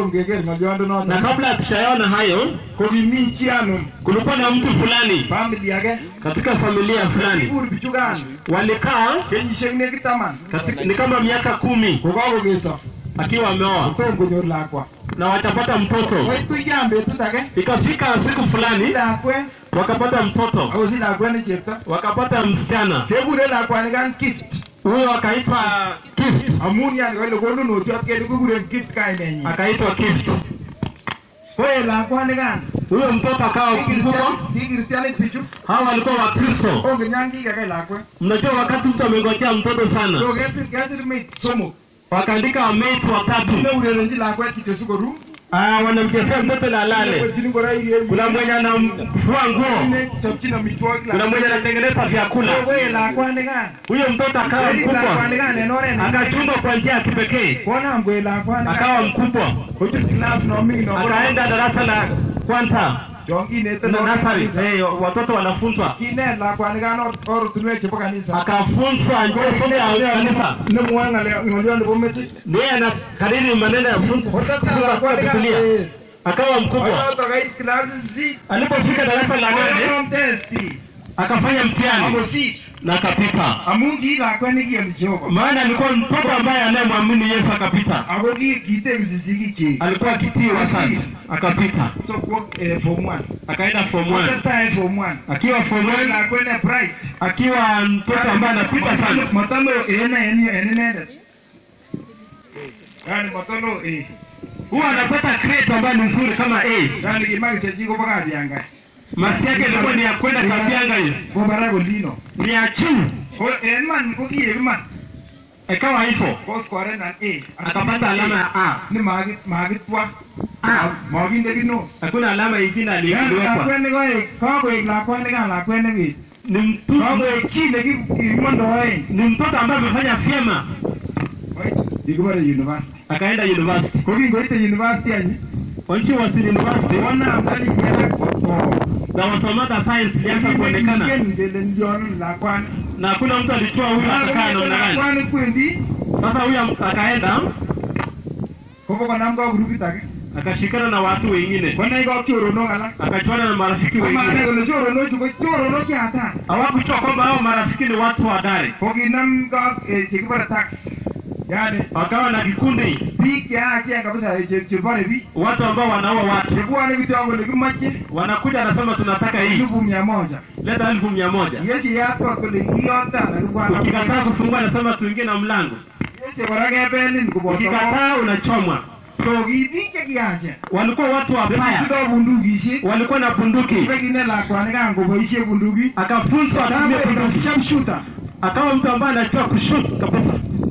kotom keker na ng'oliondonoto kabla hatujayaona hayo ko kimi chi anom kulikuwa na mtu fulani famili age katika familia fulani kibur bichukan walikaa kenyisiek nekit taman katika, ni kama miaka kumi kokakokeso akiwa ameoa kotom konyor lakwa na watapata mtoto koituyan betut age ikafika siku fulani lakwet wakapata mtoto akosich lakwet ne chepto wakapata msichana kekure lakwanikan gift huyo akaitwa gift amun yani kole konunotiot kele kikuren gift kainenyin akaitwa gift koe lakwanikan huyo mtoto akawa mkubwa kikristianik bichu hawa walikuwa wakristo ongen yan kikakei lakwet mnajua wakati mtu amengojea mtoto sana so kesir kesir mate somok wakaandika mate watatu neurerenchi lakwet kityo sikoru Ah, wanamchezea mtoto na lale Wechini ngoroik en kuna mwenye anamfua nguo Ne, chopchin amitwogik kuna mwenye anatengeneza vyakula koe lakwanikan huyo mtoto akawa Keri mkubwa lakwanikan en oret ne akachungwa kwa njia ya kipekee konam koe lakwanikan akawa mkubwa kochut class noming no akaenda darasa la kwanza chon kinete na no nasari kanisa. eh, watoto wanafunzwa kinet lakwanikan or- oratunwek chebo kanisa akafunzwa njia somo ya kanisa nemwoe ng'ale- ng'olyon nebo metit ndiye anakariri maneno ya funzo Kotetat kwa lakwanikan Biblia eh, akawa mkubwa koyoto kait klasi sisit alipofika darasa la nane koyonom testi akafanya mtihani akosich na akapita amun ki lakwet nekiyoni Jehova maana alikuwa mtoto ambaye anayemwamini yesu akapita ako ki- kitekisi sigikyik alikuwa akitii wazazi akapita so kwo eh, form one akaenda form one kotestai form one akiwa form Koe one lakwet ne bright akiwa mtoto ambaye anapita sana matalo ene en en inendet yani matalo eh huwa anapata crate ambayo ni nzuri kama A yani kimakishechi kobo kabianga masi yake ilikuwa ni ya kwenda kabianga hiyo ko barak olino ni ya chini ko en man ko kiek iman ikawa hivyo ko scoren an A akapata alama ya A ni magi- magitwa Ah. maginde kino hakuna alama ingine Yani aliwekwa lakwet ne koek kakoek lakwet nikan lakwet nekit ni mtu kakoek chi nekimondoen ni mtoto ambaye amefanya vyema kikibore university akaenda university ko kingoite university any when she was in university konam kalikialak there was some other signs ilianza kuonekana kingen kele ndio lakwani na hakuna mtu alijua huyu atakaa namna gani lakwani kwendi sasa huyu akaenda kobo konam ka grupit age akashikana na watu wengine konai ka choronok alak akachuana na marafiki komanai wengine kole choronochu ko choronok cheata hawakujua kwamba hao marafiki ni watu hodari ko kinam ka eh, chekibore tax yani wakawa na kikundi biik cheachen kabisa eh, che- chebore biik watu ambao wanaua watu chebwone kityo kole kimoche wanakuja anasema tunataka hii elfu mia moja leta elfu mia moja yesiyat kot kole iyota nakibwana ukikataa kufungua anasema tuingie na mlango yesi kora kebelin koboto ukikataa unachomwa so ki biik chekiachen walikuwa watu wabaya tindoi bundukisiek walikuwa na bunduki bekine lakwanikan koboisie bunduki akafunzwa atumie bunduki sharpshooter akawa mtu ambaye anajua kushut kabisa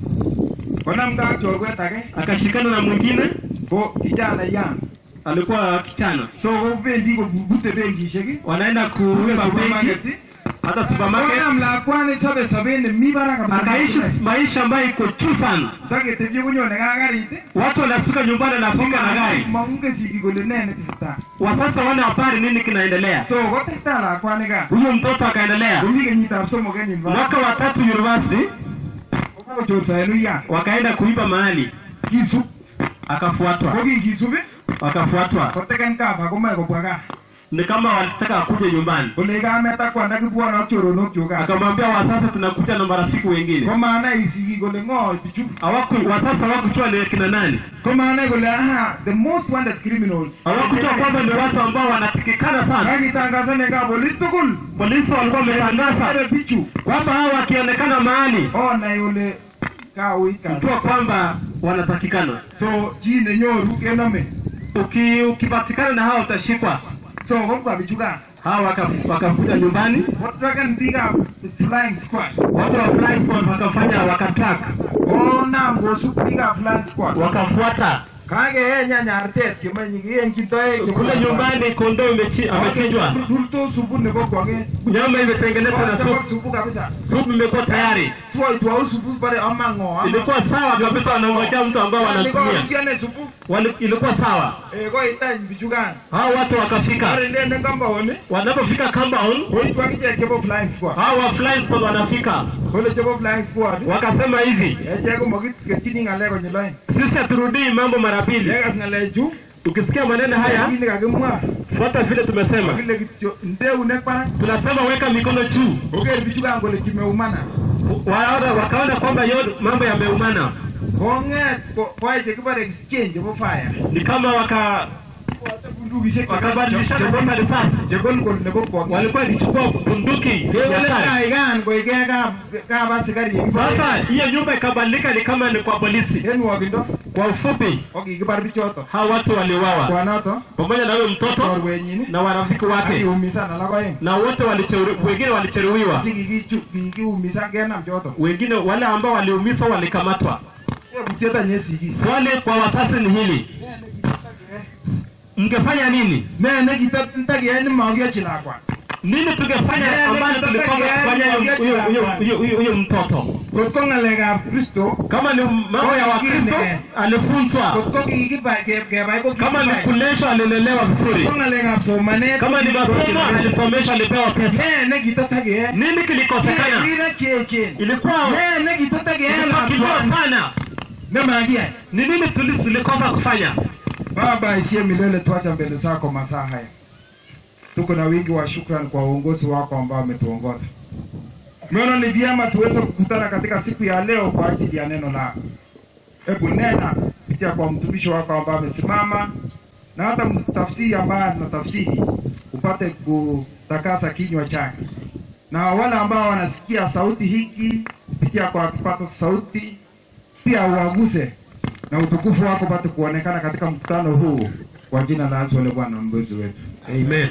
konam ka ak chorwet age akashikana na mwingine ko kijana yan alikuwa kichana so kobendi kobute benkisiek wanaenda kuiba benki hata supermarket konam lakwani sobe sobet nemi barak kabisa. akaishi maisha ambayo iko juu sana taketebye konyone ka karit watu wanafika nyumbani anafika na gari mongen sigik kole ne netesetai wasasa wana habari nini kinaendelea so kotesetai lakwani ka huyo mtoto akaendelea komi kenyitab somok en mwaka wa tatu university kokochorso en uyan wakaenda kuiba mahali kisub akafuatwa ko kinkisub wakafuatwa koteken kava komoe kobwa kaa ni kama walitaka akuje nyumbani kole kamet ak kwanda kibwone ak choronokchuk kaa akamwambia wasasa tunakuja na marafiki wengine komanai sigik kole ng'o bichu hawaku wasasa hawakujua ni kina nani komanai kole aha the most wanted criminals hawakujua kwamba ni watu ambao wanatikikana sana kakitangasanen ka polis tugul polisi walikuwa wametangaza ere bichu kwamba hao wakionekana mahali onai kole kauit jua kasi kwamba wanatakikana so chi nenyoru kenome Uki, ukipatikana na hao utashikwa so kobwa bichu kaa hao waka- wakakuja nyumbani kotraken biikab flying squad watu wa fly squad wakafanya wakatrack konam kosub biikab flying squad wakafuata kakee nyanyartet kemenye kienchi toek kule nyumbani kondoo imechi- amechinjwa rurto supu nebo kwong'et nyama imetengenezwa na supu supu kabisa supu imekuwa tayari tuoitwau supu bare ama ng'o ama- ilikuwa sawa kabisa wanangojea mtu ambao wanatumia Nikawarudia supu wali, ilikuwa sawa Eh, koitany bichukan. hao watu wakafika Ore ndende compound, wanapofika compound koitu akichek chebo flying squad. hao wa flying squad wanafika Kole chebo flying squad, wakasema hivi echek komakiketyini ng'alek konyil oeng. sisi haturudii mambo mara mbili Yekas ng'alechu, ukisikia maneno haya kit nekakimwa, fuata vile tumesema kakile kityo nde eunek barak, tunasema weka mikono juu koker bichukan kole kimeumana. Waona, wakaona kwamba yo mambo yameumana Kong'et ko- koyai chekibore exchange chebo fire. ni kama waka Bundukishek wakabadilishana kama risasi chegolgol nebo kwong. walikuwa wakichukua bunduki ya Kewale kale. kaikan koike kab kab asikari yekibore. Sasa hiyo nyumba ikabadilika ni kama ni kwa polisi. En nwokindo, Kwa ufupi, kokikibar bichoto. hao watu waliuawa Kwanoto, pamoja na huyo mtoto chorwenyin, na warafiki wake, akiumisan alak oeng. na wote walicheru, wengine walijeruhiwa, Che kikichu- kikiumisan kenam choto. wengine wale ambao waliumizwa walikamatwa. Tebutiet any esikis. Swali kwa wazazi ni hili, mngefanya nini? Ne nekitokiyai nemokiochi lakwa. Nini tungefanya ambayo tulikosa kufanya huyo- huyo- huyo- huyo- huyo- huyo mtoto? Kot ko ng'alekab Kristo, Kama ni mambo ya Wakristo alifunzwa, kot ko kikibai ke- kebai ko kama ni kikibai. kuleshwa alilelewa vizuri, Ko ng'alekab somanet. kama ni masomo alisomeshwa, alipewa pesa. Ne nekitotakiyai. Nini kilikosekana? Kirira cheechen. Ilikuwa Ne nekitotakiyai ilikuwa kidogo lakwani. sana. Nemakiyai. Ni nini tuli- tulikosa kufanya? Baba isiye milele, tuacha mbele zako masaa haya. Tuko na wingi wa shukrani kwa uongozi wako ambao umetuongoza. Tumeona ni vyema tuweze kukutana katika siku ya leo kwa ajili ya neno lako. Hebu nena kupitia kwa mtumishi wako ambaye amesimama na hata mtafsiri ambaye anatafsiri upate kutakasa kinywa chake, na wale ambao wanasikia sauti hiki kupitia kwa kipato sauti pia uwaguse na utukufu wako pate kuonekana katika mkutano huu kwa jina la Yesu aliye Bwana na mwokozi wetu. Amen.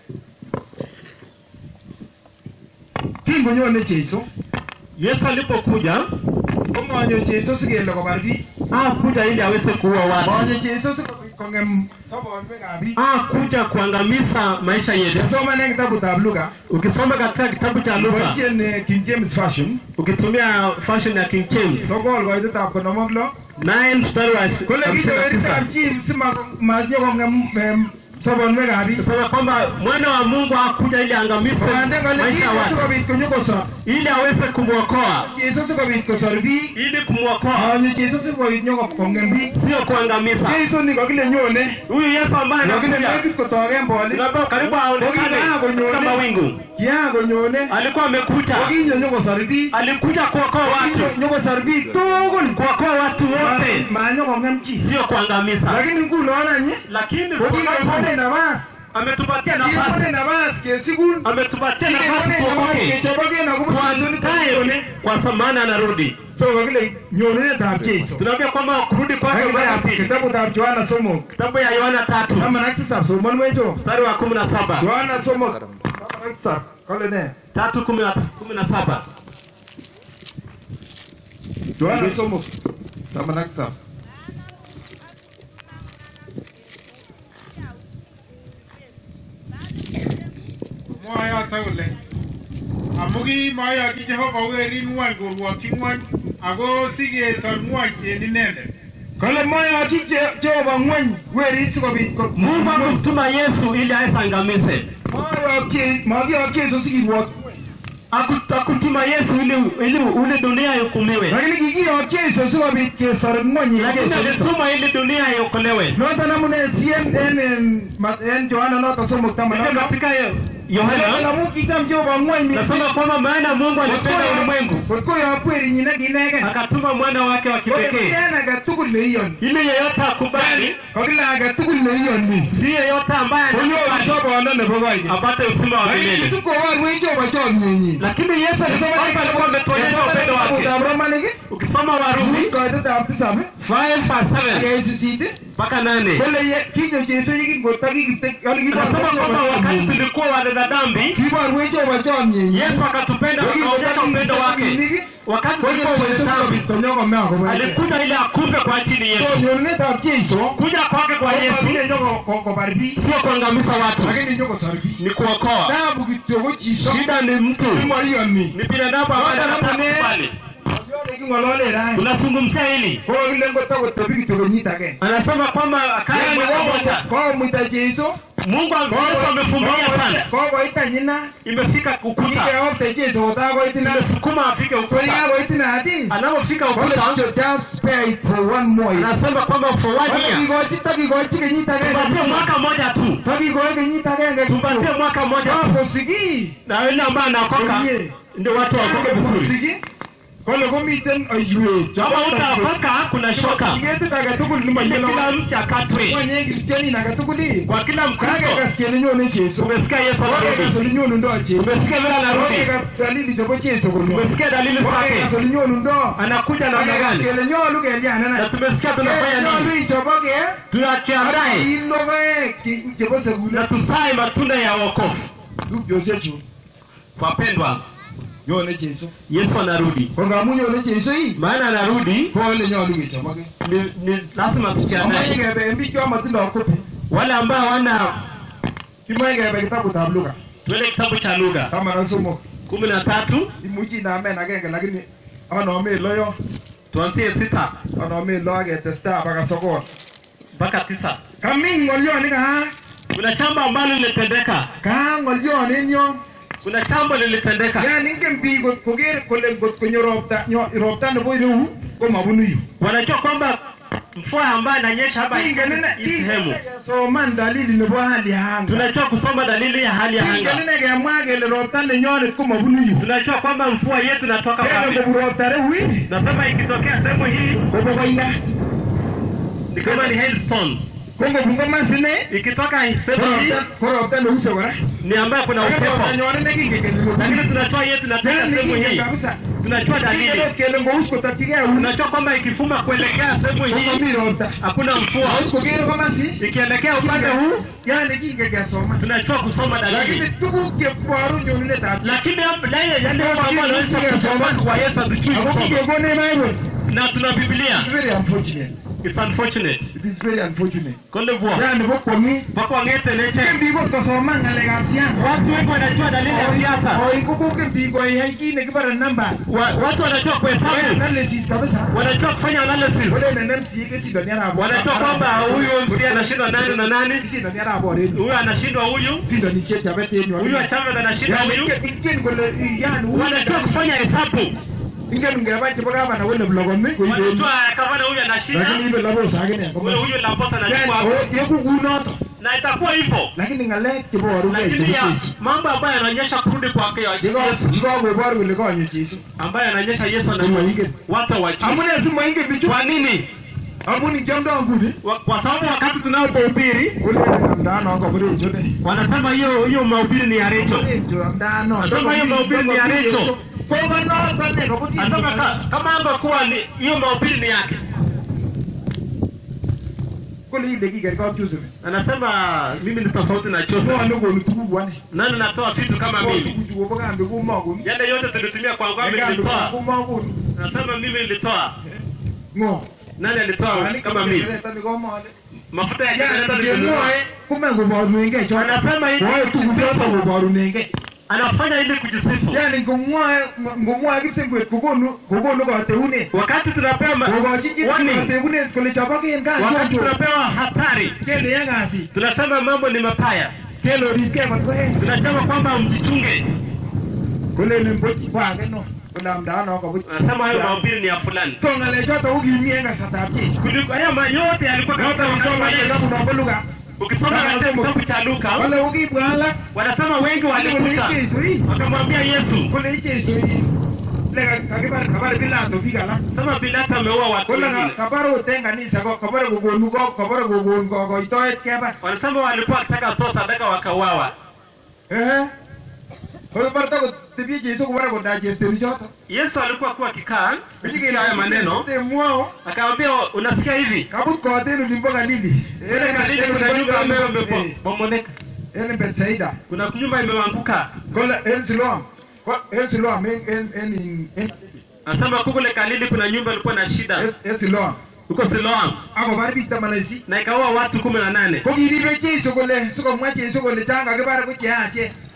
Kingonyone Jesu, Yesu alipokuja komonyo Jesu sikele kobar biik. hakuja ili aweze kuua watu, Monyo Jesu sikobit kong'em sobonwekab biik. hakuja kuangamiza maisha yetu. Kesomane kitabutab Luka, Ukisoma katika kitabu cha Luka, boisien eh, King James Version, ukitumia version ya King James sokol koitetab konom ak lo. 9 mstari wa Kole hamsini na kitoweritab tisa chi simaje kong'em em, sobonwekab biik. sema kwamba mwana wa Mungu hakuja ili angamize Kobaten kole maisha ya Jesu watu, sikobit konyokosor. ili aweze kumwokoa, Jesu sikobit kosor biik. ili kumwokoa, Monyo Jesu sikobit nyoko kong'em biik. sio kuangamiza. Jesu ni kokile nyone. Huyu Yesu ambaye Lakini anakuja nekit kotoken bolik. tunapewa karibu aonekane katika mawingu, Kiakonyone. alikuwa amekuja, Kokinyo nyokosor biik. alikuja kuokoa watu, Nyokosor biik tugul. kuokoa watu wote, Manyokong'em chi. sio kuangamiza. Lakini ngunon any Lakini kokikekone nafas. ametupatia Kikekone nafasi, nafas kesikun. ametupatia nafasi Kikekone nafas tuokoke, kechoboken akobo Jesu tuandae nitokone. kwa maana anarudi. So kokile nyonunetab Jesu. Tunaambia kwamba kurudi kwake mara ya pili. Kitabutab Yohana somok. Kitabu ya Yohana tatu Taman ak tisab somonwecho. mstari wa kumi na saba Yohana somok. Taman ak tisab. Kole ne? tatu kumi na kumi na saba Yohana somok. Taman ak tisab. mwayote kole amu kimoyoki Jehova werin ng'wony korwokyi ng'wony ako sikesor ng'wony en inendet Kole moyoki Je- Jehova ng'weny werit sikobit ko- Mungu akumtuma Yesu ili aweze angamize. Moyokyi- Mokiyok Jesu sikirwok. Aku- Akutuma Yesu ili ili ule dunia ihukumiwe, Lakini kikiyok Jesu sikobit kesor ng'wony en lakini Jesu nito. alituma ili dunia iokolewe. Noton amune sien en en ma- en Yohana noton somok taman Hivyo ak lo. katika Kole Yohana amu kicham Jehova ng'wony mising. nasema kwamba maana Mungu alipenda ulimwengu Kot koyok werinyin akinegen. akatuma mwana wake wa Kole kipekee en age tugul neiyoni. ili yeyote akubali, Kokile age tugul neiyoni. si yeyote ambaye Konyoru anakubali sobondo nebo koigeny. apate uzima wa Lakini milele. sikoborwech Jehova chomyenyin. Lakini Yesu alisema kwamba alikuwa ametuonyesha upendo wake. Kitabutab Romanik Ukisoma Warumi koitetab tisab 5 verse 7 akei sisit mpaka 8 kole ye- kinyo Jesu yekingotokikite anasema kwamba wakati tulikuwa wanena dhambi, kiborwech Jehova chomyenyin. Yesu akatupenda akaonyesha upendo wake. Wakati tulikuwa wenye dhambi, konyokome akobo alikuja ili akufe kwa ajili yetu. nyonunetab Jesu Kuja kwake kwa Yesu kobar biik sio kuangamiza watu, lakini nyokosor biik ni kuokoa. tabu kityo ko chito Shida ni mtu, nemoiyoni ni binadamu ambaye anataka kukubali. king'olole rani tunazungumzia hili ko kile ngotakotebi kityo kenyit agenge anasema kwamba akae Yani mwaka moja kokomuita Jesu mungu am- yesu amefumbia pale kokoit anyina imefika ukuta kikeopte Jesu kotakoit ina imesukuma afike so ukuta yikakoit ina ati anapofika kole ukuta kicho just spare it for one more year anasema kwamba for one year takikochi takikochi kenyit tupatie agenge mwaka moja tu takikoi kenyit agenge tupatie mwaka moja tu kosiki na yule ambaye anaokoka Komie. ndio watu waokoke vizuri kosiki kole komiten oiwet kama utaokoka kuna shoka ketit age tugul Ile nemoyelo kila mtu akatwe wanye kristianin age tugul ii kwa kila mkristo kakekas kele nyone Jesu umesikia yesu kokekas anarudi ole nyonundo Jesu umesikia vile anarudi kokekas dalili chebo Jesu kole umesikia dalili kokekas zake ole nyonundo anakuja namna Kokekas gani kele nyolu na kelyanana tumesikia tunafanya nyolu nini ichoboke tuakiandae ii logoek che- chebo na sekulet tusae matunda ya wokovu tupchosiechu wapendwa nyone Jesu yesu anarudi ko ngamu nyone Jesu ii maana anarudi ko ole nyolu kechoboke ni, ni lazima Amache tujiandae kebe en biik chomotindoo kopi wale ambao hawana kimoe kebe kitabutab Luka tuele kitabu cha lugha taman ak somok kumi na tatu imuchi inamen agenge lakini anome loyo tuanzie sita anome lo aketestai baka sokol mpaka tisa kami ng'olyoni kaa kuna jambo ambalo lilitendeka kaa ng'olyon en yon kuna jambo lilitendeka yani ingen biik kot koker kole ngot konyo ropta nyo- ropta nebo ireu komabunu yu wanajua kwamba mvua ambayo inanyesha hapa ingen ine hii sehemu soman dalili nebo hali ya anga tunajua kusoma dalili ya hali ya ingen anga ine kemwa kele ropta nenyonet komabunu yu tunajua kwamba mvua yetu inatoka kele wapi ngobu ropta reu ii nasema ikitokea sehemu hii kobo koya ni kama ni hailstone ko ngobun komasine ikitoka sehemu hii ko ropta neuse kora ni ambayo kuna upepo nyone nekingen kele lakini tunajua yetu inatoka sehemu hii kabisa tunajua dalili Kingen kele ngous kotokyigei uni tunajua kwamba ikifuma kuelekea sehemu hii komomi ropta hakuna mvua Ngous koker komasi ikielekea upande huu yani kingen kesoman tunajua kusoma lakini dalili tuguk cheboru nyonunetab lakini yale yale mambo ambayo yanaonyesha kusoma kwa Yesu hatujui ako kusoma kigekonech bible na tuna Biblia It's very unfortunate it's unfortunate it is very unfortunate konde vua yani bo kwomi mpaka wangete leche ingen biik kot kosoman ng'alekab siasa watu wengi wanajua dalili ya siasa oi kokoken biik koyai kit nekibore numbers Wa- watu wanajua kuhesabu analysis kabisa wanajua kufanya analysis Wale nene MCA kesindoni arap wanajua kwamba huyu MC anashindwa nani na nani kisindoni arap oret huyu anashindwa huyu sindonisiet chapet en yu huyu wa chama anashinda Yani, huyu ingen- ingen kole yani huyu- wanajua kufanya hesabu ingen ngeba chebo gavana kole blokomi koiben wanajua kama huyu anashinda lakini ibe labos akine huyu huyu Laposa Yani, anachukua hapo o- yeku kunoto na itakuwa hivyo lakini ng'alek cheboruge lakini chebo ya Jesu mambo ambayo yanaonyesha kurudi kwake Yesu chikakobor kole konyo Jesu ambayo yanaonyesha Yesu Mungu ana ainge. watu hawajui. amune simoingen bichu Kwa nini? amun kiomdo nguni Wa- Kwa sababu wakati tunapohubiri ulenamdano koburechote wanasema hiyo hiyo mahubiri ni ya Recho. Nasema hiyo mahubiri ni ya Recho. Anasema ka- kama angekuwa ni hiyo mahubiri ni yake. kole ile kikerkok Joseph Anasema mimi ni tofauti na Joseph. ng'o nekonu tuguk wane Nani natoa vitu kama mimi? tuguchu kobo kambi komokonu Yale yote tulitumia kwa ngombe kambi nilitoa. komokonu Anasema mimi nilitoa. ng'o Nani alitoa kama mimi? komole Mafuta ya jenereta nilinunua. kemwoe kumen koborunengei cho Anasema hivi koe tuguk choto koborunengei anafanya ili kujisifu. yani ngomwoe ngomwoe kipsengwet kokonu kokonu kateunet Wakati tunapewa ma- kokochi chi warning, kateunet kole choboken wakati kachocho tunapewa hatari, kele ya kasit tunasema mambo ni mapaya, kele oripkei kot koech tunasema kwamba mjichunge. kolelen bochi ko age no kole amdaano kobuch Anasema hayo mahubiri ni ya fulani, so ng'alechoto kokimi en kasartab Jesu kuliko haya ma- yote yalikuwa katika noto wakati wa kisoma Yesu. kitabu nombo Luka Ukisoma katika kitabu cha Luka, wale kokibwa alak wanasema wengi kole walikuta Jesu ii wakamwambia Yesu, kole Jesu ii le kakibar kabar Pilato biik alak sema Pilato ameua watu kole wengine. kabar ot en kanisa ko- kabare kokonu ko- kabare kokon kokoitoet kebar Wanasema walikuwa wakitaka kutoa sadaka wakauawa. ehe kobar takotebie Jesu kobare kodachesteri choto Yesu alikuwa kuwa akikaa kusikia haya maneno, temwao akamwambia unasikia hivi, kabut kot en olimbo Galili Ile Galili kuna nyumba ambayo Eh, imebomoka, en Bethsaida kuna nyumba imeanguka. kole en Siloam Ko- en Siloam en en en en Anasema kule Galili kuna nyumba ilikuwa na shida en- en Siloam huko Siloam akobar biik taman ak sisit na ikaua watu kumi na nane. ko kiribe Jesu kole sikomwa Jesu kole chan kakibar ko cheyachen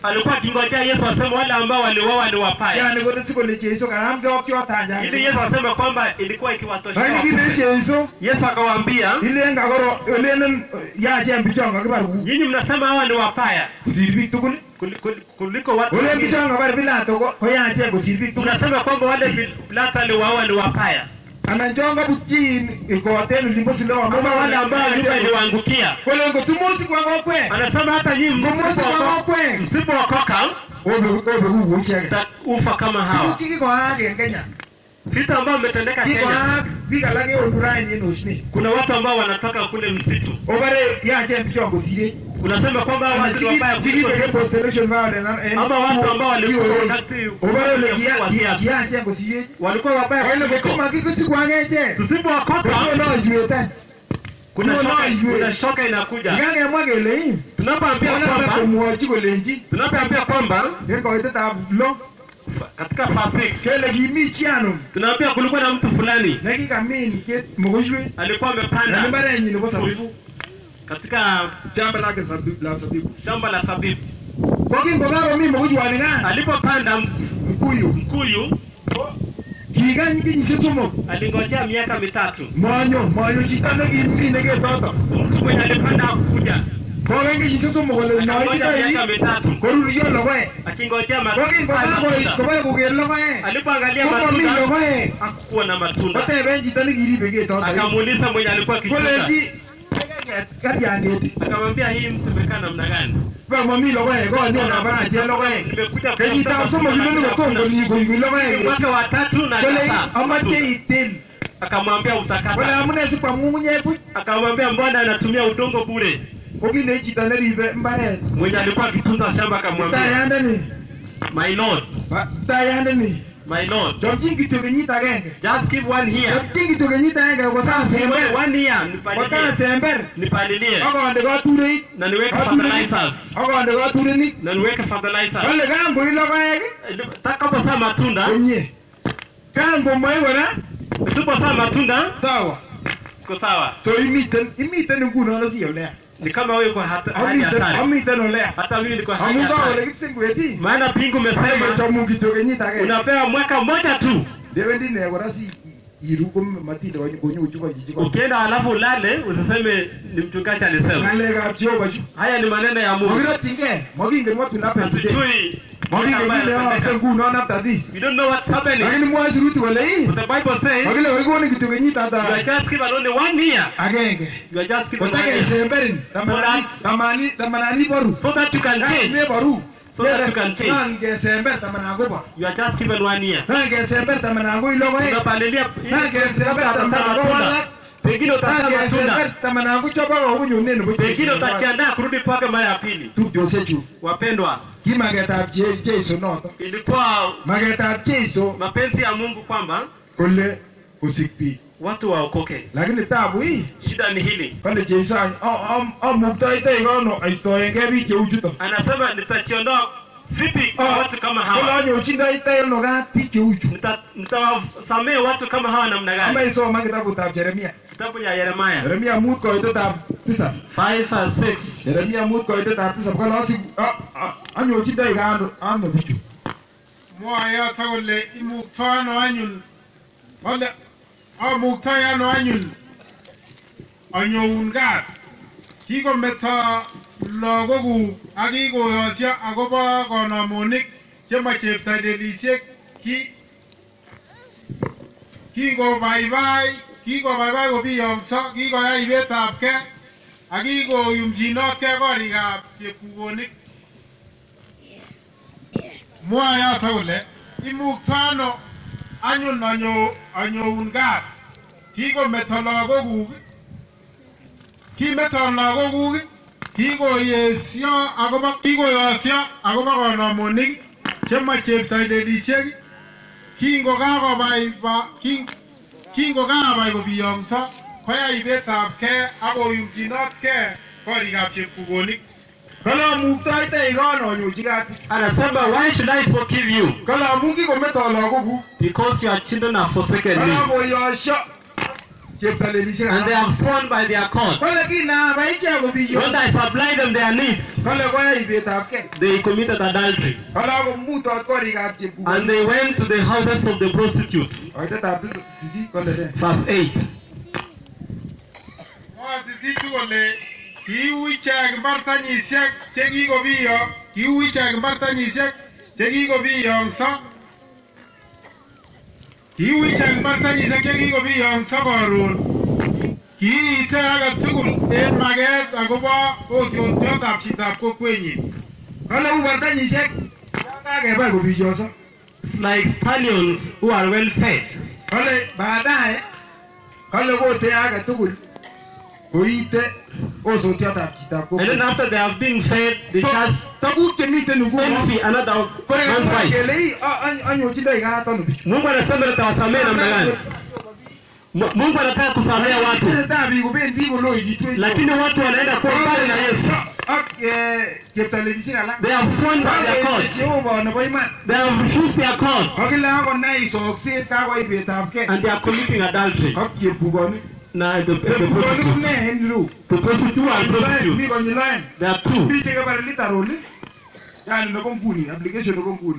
alikuwa akingojea Yesu aseme wale ambao waliuawa ni wapaya, yani kole sikole Jesu karamke ak choto ili Yesu aseme kwamba ilikuwa ikiwatosha lakini kile wapaya. Jesu Yesu akawaambia, ilen kakoro ilenen yachen bichon kakibar ku nyinyi mnasema hawa ni wapaya kosir biik tugul kuli- kuli- kuliko watu olen wengine. bichon kabar Pilato ko ko yachen kosir biik tugul Mnasema kwamba wale Pilato aliwauawa ni wapaya, anan chon kabutyin ikoten olimbo Siloam ama wale ambao nyumba iliwaangukia. kole ngotumosi kwa kokwek Anasema hata nyinyi ngomosi kwa msipookoka- kokwek msipookoka obeku kou icheket mtaufa kama tuguk hawa. chekikoyaak en Kenya Vitu ambavyo vimetendeka Kenya, kikoyaak biik alak eonu raini en osnet kuna watu ambao wanatoka kule msitu, obare yachen bichon kosirech unasema kwamba hawa watu ni wabaya kuliko chikibeke sisi. post-election violence en- ama watu ambao walikuwa VOA. wakati obare ole wa kiya- siasa. kiyachen kosirech walikuwa wabaya ole kuliko. kotimakikisiku akechek Tusipowakopa kotonoiywet kuna Tuko shoka, na kuna yue. shoka inakuja. Ikakemwa kele ii Tunapoambia onata kwamba komwochi kolenji tunapoambia kwamba en koitetab lo katika verse 6 kele kimi chi ano tunaambia kulikuwa na mtu fulani nekikamin ket mokoiywet alikuwa en amepanda imbarenyin nebo sabibu katika shamba lake sabi- la sabibu shamba la sabibu. ko kingokakomi mokoiywani kan Alipopanda mkuyu mkuyu kikany kenyisiek somok alingojea miaka mitatu. monyo monyo chito nekimine ketoto Mtu mwenye alipanda hakukuja, kokany kenyisiek somok kole akangoja miaka noititoi mitatu koruryo logoek akingojea ko matunda. kingokakoit koboe koker logoek Alipoangalia komomi matunda logoek hakukuwa na matunda. koteben chito nekiribe ketoto Akamuuliza mwenye alikuwa akichunga, kolenji katiangeti akamwambia hii mtu imekaa namna gani? ba momi logoek konyo nabarache logoek Nimekuja kenyitab somok inoni kotom koli koibi logoek mwaka wa tatu na kole sasa amache itil akamwambia kole utakata. amune sikwam ng'ung'unyek buch Akamwambia mbona anatumia udongo bure? ko kinei chito neribe mbaret Mwenye alikuwa akitunza shamba akamwambia tayandeni my lord, tayandeni my lord, chomchin kityo kenyit agenge just give one year. chomchin kityo kenyit agenge kotasember One year nipalilie, kotasember nipalilie akonde katureik na niweke Katurenik. fertilizers akonde katurenik na niweke fertilizers. kole kangoi logoek Takapozaa matunda, komie kangomoi kora usipozaa matunda sawa iko sawa. so imiten imiten nguno nasi olea Ni kama wewe kwa hata- hali amiten hatari. amiten olea Hata mimi niko hali amu kawole hatari. kipsengweti Maana pingu umesema chomu kityo kenyit agenge unapewa mwaka mmoja tu. dewendi ne kora si iru ko matinde konyochu ko chichi ko Ukienda halafu ulale usiseme ni mchungaji alisema. ng'alekab Jehova chu Haya ni maneno ya Mungu. makirotyinkee makingen what will happen today Hatujui makingen ambayo kile yookse yanatendeka. ngunon after this We don't know what's happening. lakini mwoe sirutik kole ii But the Bible says makile kokikonin kityo kenyit you are ata just given only one year. agenge You are just given one year. kotakesemberin that- tamani tamanani boru So that you can change. meboru So that you can change. nan kesember tamanan kobo You are just given one year. nan kesember tamanan koi logoek Unapalilia nan kesember tamanan ko walak Pengine nan utazaa kesember matunda. tamanan ko chobo kokunyone nebo Pengine utajiandaa kurudi kwake mara ya pili. tupchosiechu Wapendwa, ki maketab Je- Jeiso noto ilikuwa maketab Jeiso mapenzi ya Mungu kwamba kole kosik biik watu waokoke. lakini tabu hii Shida ni hili, kole Jeiso any- a- am- amuktoitoi kono aistoengei biik cheu chuto anasema nitajiondoa vipi kwa Ah, watu kama kole hawa, anyorchindoitoi ono kat biik cheu chu Nita- nitawasamehe watu kama hawa namna ama gani? isoman kitabutab Jeremia Kitabu ya Yeremia Jeremia mut koitetab tisap 5 verse 6 Jeremia mut koitetab tisap kole asik- a- a- anyorchindoi kano ano bichu mwoe yoto kole imukto ano anyun kole amuktoi ano anyun anyoun gas kikometo lagokuk ak kikoyosyo akobo konomonik chemo cheptailelisiek ki kingobaibai kikobaibai kobiyongso kikoyai ibetab ke ak kikoyumchinotkei korikab chepkukonik mwoe yoto kole imukto ano anyun anyo anyoun gat kikometo lagokuk kimeto lagokuk kikoyesyo akobo kikoyosyo akobo konomonik chemo cheptoilelisiek kingokakobaiba king- kingokabai kobiyongso koyai ibetab ke akoyumchinotkei korikab chepkukonik kole amuktoitoi kono anyorchi kat bichu anasema why should I forgive you kole amu kikometo lagokuk because your children have forsaken kole me akoyosyo cheptalelisiek and they alak. have sworn by their court. kole kinaba ichek kobiyo When I supply them their needs, kole koyai ibetabkei they committed adultery. kole akomutot korikab chepkukonik And they went to the houses of the prostitutes. koitetab sisit kole ne Verse 8. Mwae sisitu kole kiu ichek mbartanyisiek chekikobiyo kiu ichek mbartanyisiek chekikobiyongso kiu ichek mbartanyisiek chekikobiyongso koron kiite age tugul en maket akobo osyotyotab chitab kokwenyin kole u bartanyisiek yan kakebai kobiyoso It's like stallions who are well fed. kole baadaye kole kote age tugul koite osotiotab chitab And then kokwet after they have been fed, they just tuguk chemiten nguno envy another kole man's kakimwa wife. kele "Ii, a- any- anyorchindoi kat ano bichu Mungu anasema nitawasamehe namna gani? Mu- Mungu anataka kusamehe watu, tesetai biik kobendi koloikitu lakini watu wanaenda kuwa mbali na Yesu. ak eh, cheptalelisiek alak They have sworn by their courts. Jehova nebo iman They have refused their court kakile akonai sokset kakoibetabkei and they are committing adultery. ak chepkukonik Now the, the chepkukonik prostitutes, ne en ireu the prostitute and mi prostitutes, konyil oeng there are two. mi chekebare literal yani nebo nguni application nebo nguni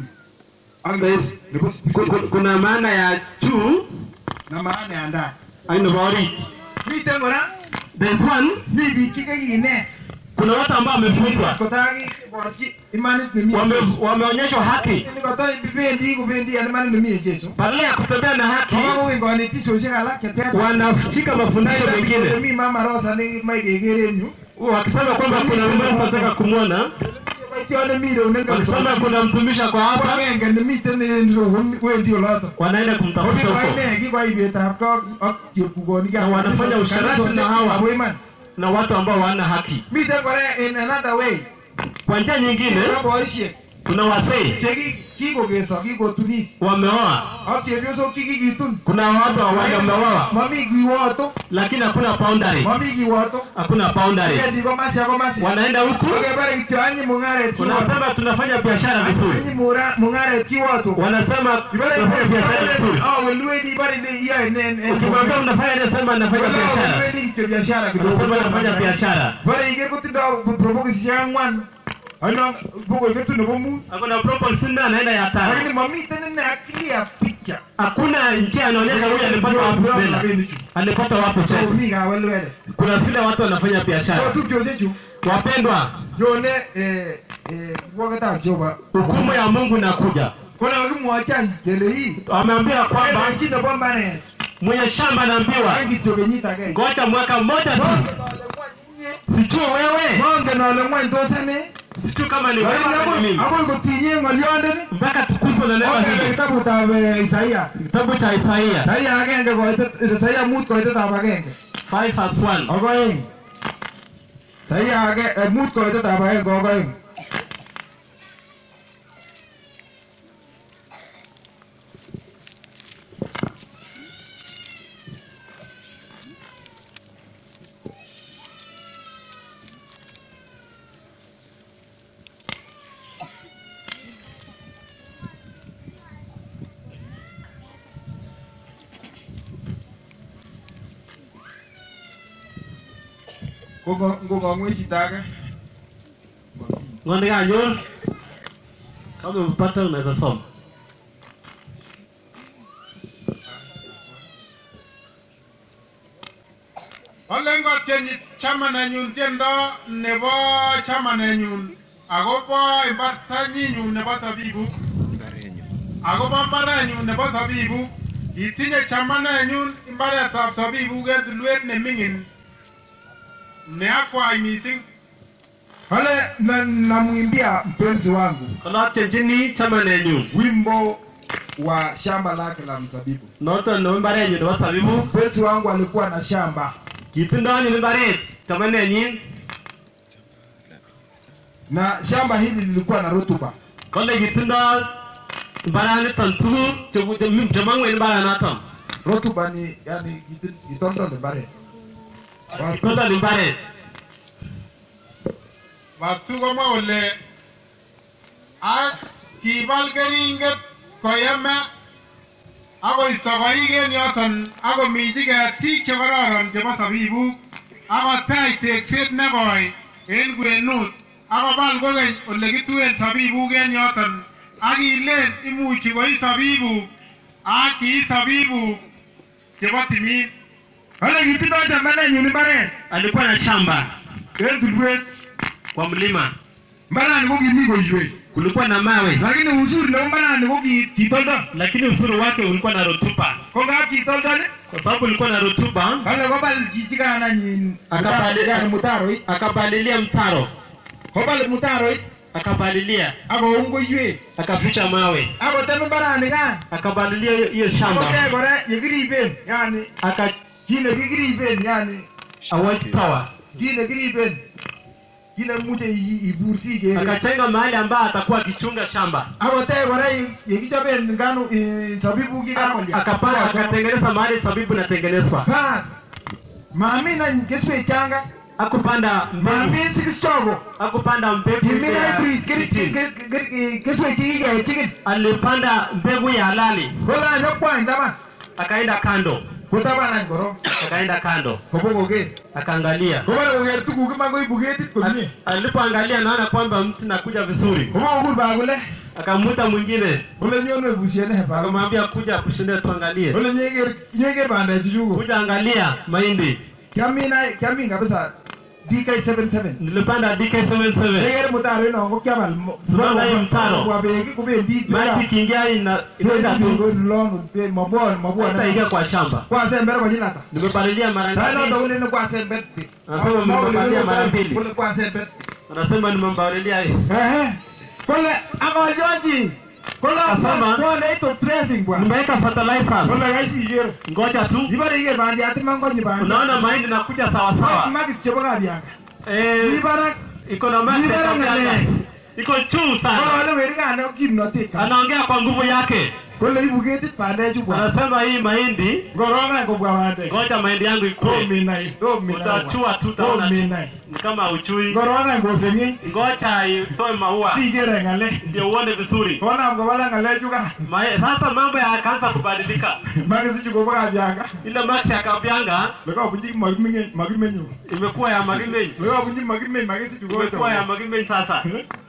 ak nebo There's- nebo Ku- ku- Kuna maana ya juu na maana ya ndani au nebo orit. miten kora There's one, mi biik chekekinet kuna watu ambao wamefunzwa, kotakiborchi imanit nemi wame, wameonyeshwa haki bendi kobendi en imanit nemi en Jesu badala ya kutembea na haki kokowen konetishosiek alak cheter wanashika mafundisho mengine mi mama Rosa nekimoe keker en yu wakisema kwamba kuna mtu anataka kumwona, boisionik mi ireu wakisema kuna mtumishi kwa hapa, agenge nemiten en ireu wendi oloto wanaenda kumtafuta huko kokikoine kikoibetab ko ak chepkukonik Na wanafanya usharati na hawa. Abo iman na watu ambao hawana haki. miten kora in another way Kwa njia nyingine, Kora boisiek kuna wasee chekikokeso kikotunis wameoa, ak chepyosok chekikitun kuna watu wameoa, mami kiwoto lakini hakuna boundary, mami kiwoto hakuna boundary. kendi komasi ak komasi Wanaenda huku akebare kityo anyi mung'aret kiwoto wanasema tunafanya biashara vizuri, anyi mura- mung'aret kiwoto wanasema tunafanya biashara vizuri. welwendi bare ile iyoe ne- ne- Ukimwambia unafanya nini, sema nafanya Wala biashara, welwendi kityo biashara kidogo. unasema nafanya biashara. bare iker kotindoi probokisisiek ang'wan ano bokoi ketu nebo mut Hakuna proposal nne anaenda ya lakini tano. mamiten ine clear picture Hakuna njia anaonyesha huyu alipata wapi fedha, alipata wapi so pesa. mi kawelwele Kuna vile watu wanafanya so biashara. tupchosiechu Wapendwa, nyone eh, eh, kirwogetab Jehova hukumu ya Mungu inakuja. kona kakimwochan kele hii Wameambia kwamba chi nebo mbaret mwenye shamba anaambiwa en kityo kenyit agenge ngoja mwaka mmoja tu, Mongen ale ng'wany inye. sijui wewe, mongen ale ng'wany tos ane sijui kama ni wewe lakini ama ni akoi- mimi, akoi kotinye ng'olyondeni mpaka tukuzwe na neno Okebe hili. kitabutab eh, Isaia Kitabu cha Isaia Isaia agenge koitet Isaia mut koitetab agenge 5 verse 1. ak oeng Isaia age- eh, mut koitetab agenge ak oeng Ngo- ngokong'we chito age Ng'onde kanyor kama umepata unaweza soma. Olen kotyenyi chamanenyu tiendo nebo chamanenyu akobo imbartanyinyun nebo sabibuk akobo mbarenyu nebo sabibuk itinye chamanenyun mbaretab sabibuk en tulwet neming'in neakwai mising kale na- namwimbia mpenzi wangu Kalotyenchini chamanenyu wimbo wa shamba lake la mzabibu noton nebo mbarenyu nebo sabibu. mpenzi wangu alikuwa na shamba Kitindoi ni mbaret chamanenyin na shamba hili lilikuwa na rutuba kole kitindoi mbaraniton tuguk che- che- chemong'u en mbaranaton. rutuba ni yani kitin- kitondol mbaret Kitindoi ni mbaret. Basu komwa kole ak kibal keringet koyeme akoisto koik en yoton akominchi ketik chekororon chebo sabibuk akotach tekset nekoi en kwenut akobal kokeny ole kituen sabibuk en yoton akilen imuchi koi sabibuk ak kii sabibuk chebo timin Ole kitindoi chamanenyu mbaret alikuwa na shamba en tulwet. kwa mlima Mbarani ko kimi koiwei. kulikuwa na mawe Lakini uzuri nebo mbarani ko ki- kitoldol. lakini uzuri wake ulikuwa na rotuba Ko ngap kitoldol kwa sababu ulikuwa na rotuba kale kobal chichi kananyin Akabali- yani mutaroit. akapalilia mtaro Kobal mutaroit akapalilia akoum koiwek. akaficha mawe Akotem mbarani kan. akapalilia hiyo- hiyo shamba Akotech kora yekiriben yani aka kit nekikiriben yani a white tower kit nekiriben kit nemuche i- ibur sikere. akajenga mahali ambayo atakuwa akichunga shamba Akotech kora ye- yekichoben ngano eh, sabibuk yekakolya. akapanda akatengeneza mahali sabibu inatengenezwa Bas. Mamin any keswek changa. akupanda mbegu Mamin sikis chogo. akupanda mbegu Kimin ya hybrid keri- kitchen. ke- ke- ke- keswek chekikechikil. alipanda mbegu ya halali Kola nyokwany taban. akaenda kando Kotaban any korok. akaenda kando Kobokoker. akaangalia Kobore koker tuguk iman koibu ketit komie. alipoangalia naona kwamba mti nakuja vizuri Kobokokur bakule. akamuta mwingine Kole nyonwe busiene bakule. akamwambia kuja kushinde tuangalie Kole nyeker nyeker bandechu chuko. kuja angalia mahindi Kiamin ay- kiamin kabisa DK77. nilipanda DK77 Nyeker mutaro ino ko kiabal. mo- Simama hiyo mtaro. Kwa beki kubendi. maji ikiingia ina- inaenda tu haitaingia kwa shamba kwasember konyil ata nimepalilia mara tainoto ngapi kuleni kwasember Nasema mmepalilia mara mbili. kule kwasember anasema nimempalilia kole akolyonji kole Asema. kole ito dressing bwana nimeweka fertilizer kole kaisi iker ngoja tu ibare iker bandiat iman konyi bandiat unaona mahindi nakuja sawa sawa makis chebo kabianga eh mi barak iko na maji Ni ya bora kabianga. ng'alek. iko juu sana kole werikane kimnotet kabisa. anaongea kwa nguvu yake kole ibu ketit bandechu bwana anasema hii mahindi ngorongany kobwa bandek ngoja mahindi yangu ikue rominai rominai utachua tu utaona tu. rominai ni kama uchui ngorongany koseng'e ngoja itoe maua sikere ng'alek ndio uone vizuri konam kobala ng'alechu kan Mae- sasa mambo yakaanza kubadilika makisichu kobo kabianga ile max ya kabyanga lekabunji makimenyu imekuwa ya magimei lekabunji makimeny makisichu imekuwa ya magimei sasa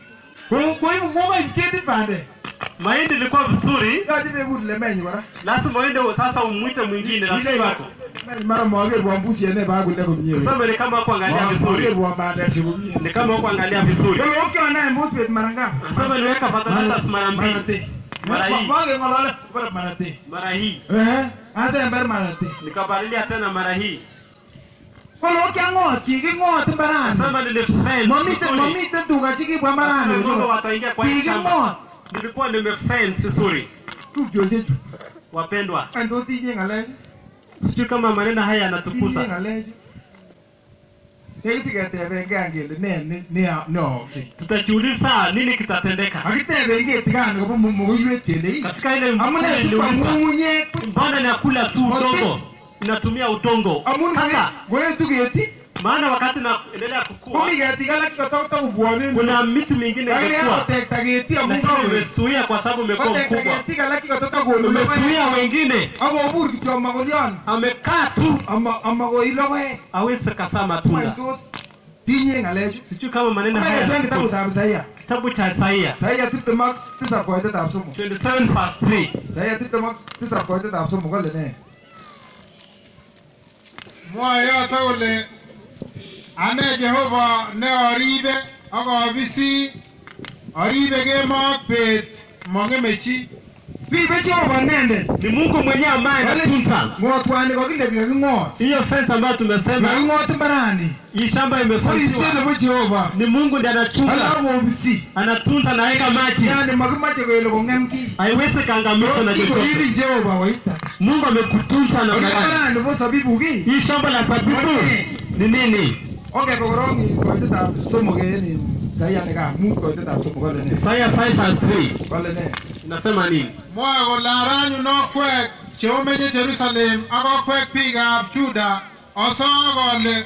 koibu kokoib ketit bande mahindi ilikuwa vizuri yoche bekur lemenyi kora lazima uende sasa umwite mwingine rafiki wako mara makerwon busiene bakule komie sasa ni kama kuangalia vizuri makerwon bandekchu komie ni kama kuangalia vizuri kole okyonae mbusbet mara ngapi sasa niweka fertilizers mara mbili Mara hii. makeng'olole kole marate mara hii asember marate nikapalilia tena mara hii kole okyang'ot kiking'ot mbarani sasa nilifence mamiten vizuri. mamiten tuga chikibwa Sasa mbarani ng'ombe wataingia kwa hii shamba kiking'ot nilikuwa nimefence vizuri tupchosiechu wapendwa any tos tinye ng'alechu sijui kama maneno haya tinye yanatukusa ng'alechu tekisiketebengei kele ne ne- ne neooksei tutajiuliza nini kitatendeka akiteben ketikani kobo mokoiwet kele "Ii, katika ile amune mkutano sikwa niliuliza ng'ung'unyek mbona nakula tu udongo inatumia udongo amun sasa koetu keti maana wakati naendelea kukua komi ketik alak chekotokobwonen kuna miti mingine lakini imekuwa akotekta keti amun lakini kakoet imezuia kwa sababu imekuwa kotekta mkubwa ketik alak chekotokokonu umezuia logoek wengine akobur kityo makolion amekaa tu amakoi logoek awezi kasaa matunda tos tinye ng'alechu sijui kama maneno haya Kama yanatukusa. kitabutab Isaia kitabu cha Isaia Isaia tiptem ak tisab koitetab somok 27 verse 3 Isaia tiptem ak tisab koitetab somok kole ne mwoe yoto kole ane Jehova ne oribe ak obisi oribe kemo ak bet mong'eme chi ribe Jehova inendet ni Mungu mwenyewe ambaye anatunza ng'otwani kokile kaking'ot hiyo fence ambayo tumesema kaking'ot mbarani hii shamba oripset imefensiwa nebo Jehova ni Mungu ndiye ala anachunga kobisi anatunza naweka maji yani makimache kele kong'em ki haiwezi kaangamizwa na chochote kikoribi Jehova koitata Mungu amekutunza na Kakile gani mbarani nebo sabibu ki hii shamba la zabibu ni nini ongebe korong in koitetab somok en in Isaia nekamut koitetab somok kole ne Isaiah 5 verse 3 kole ne inasema nini mwoe kole aranyun okwek cheomenye Jerusalem ak okwek biikab Juda osok ole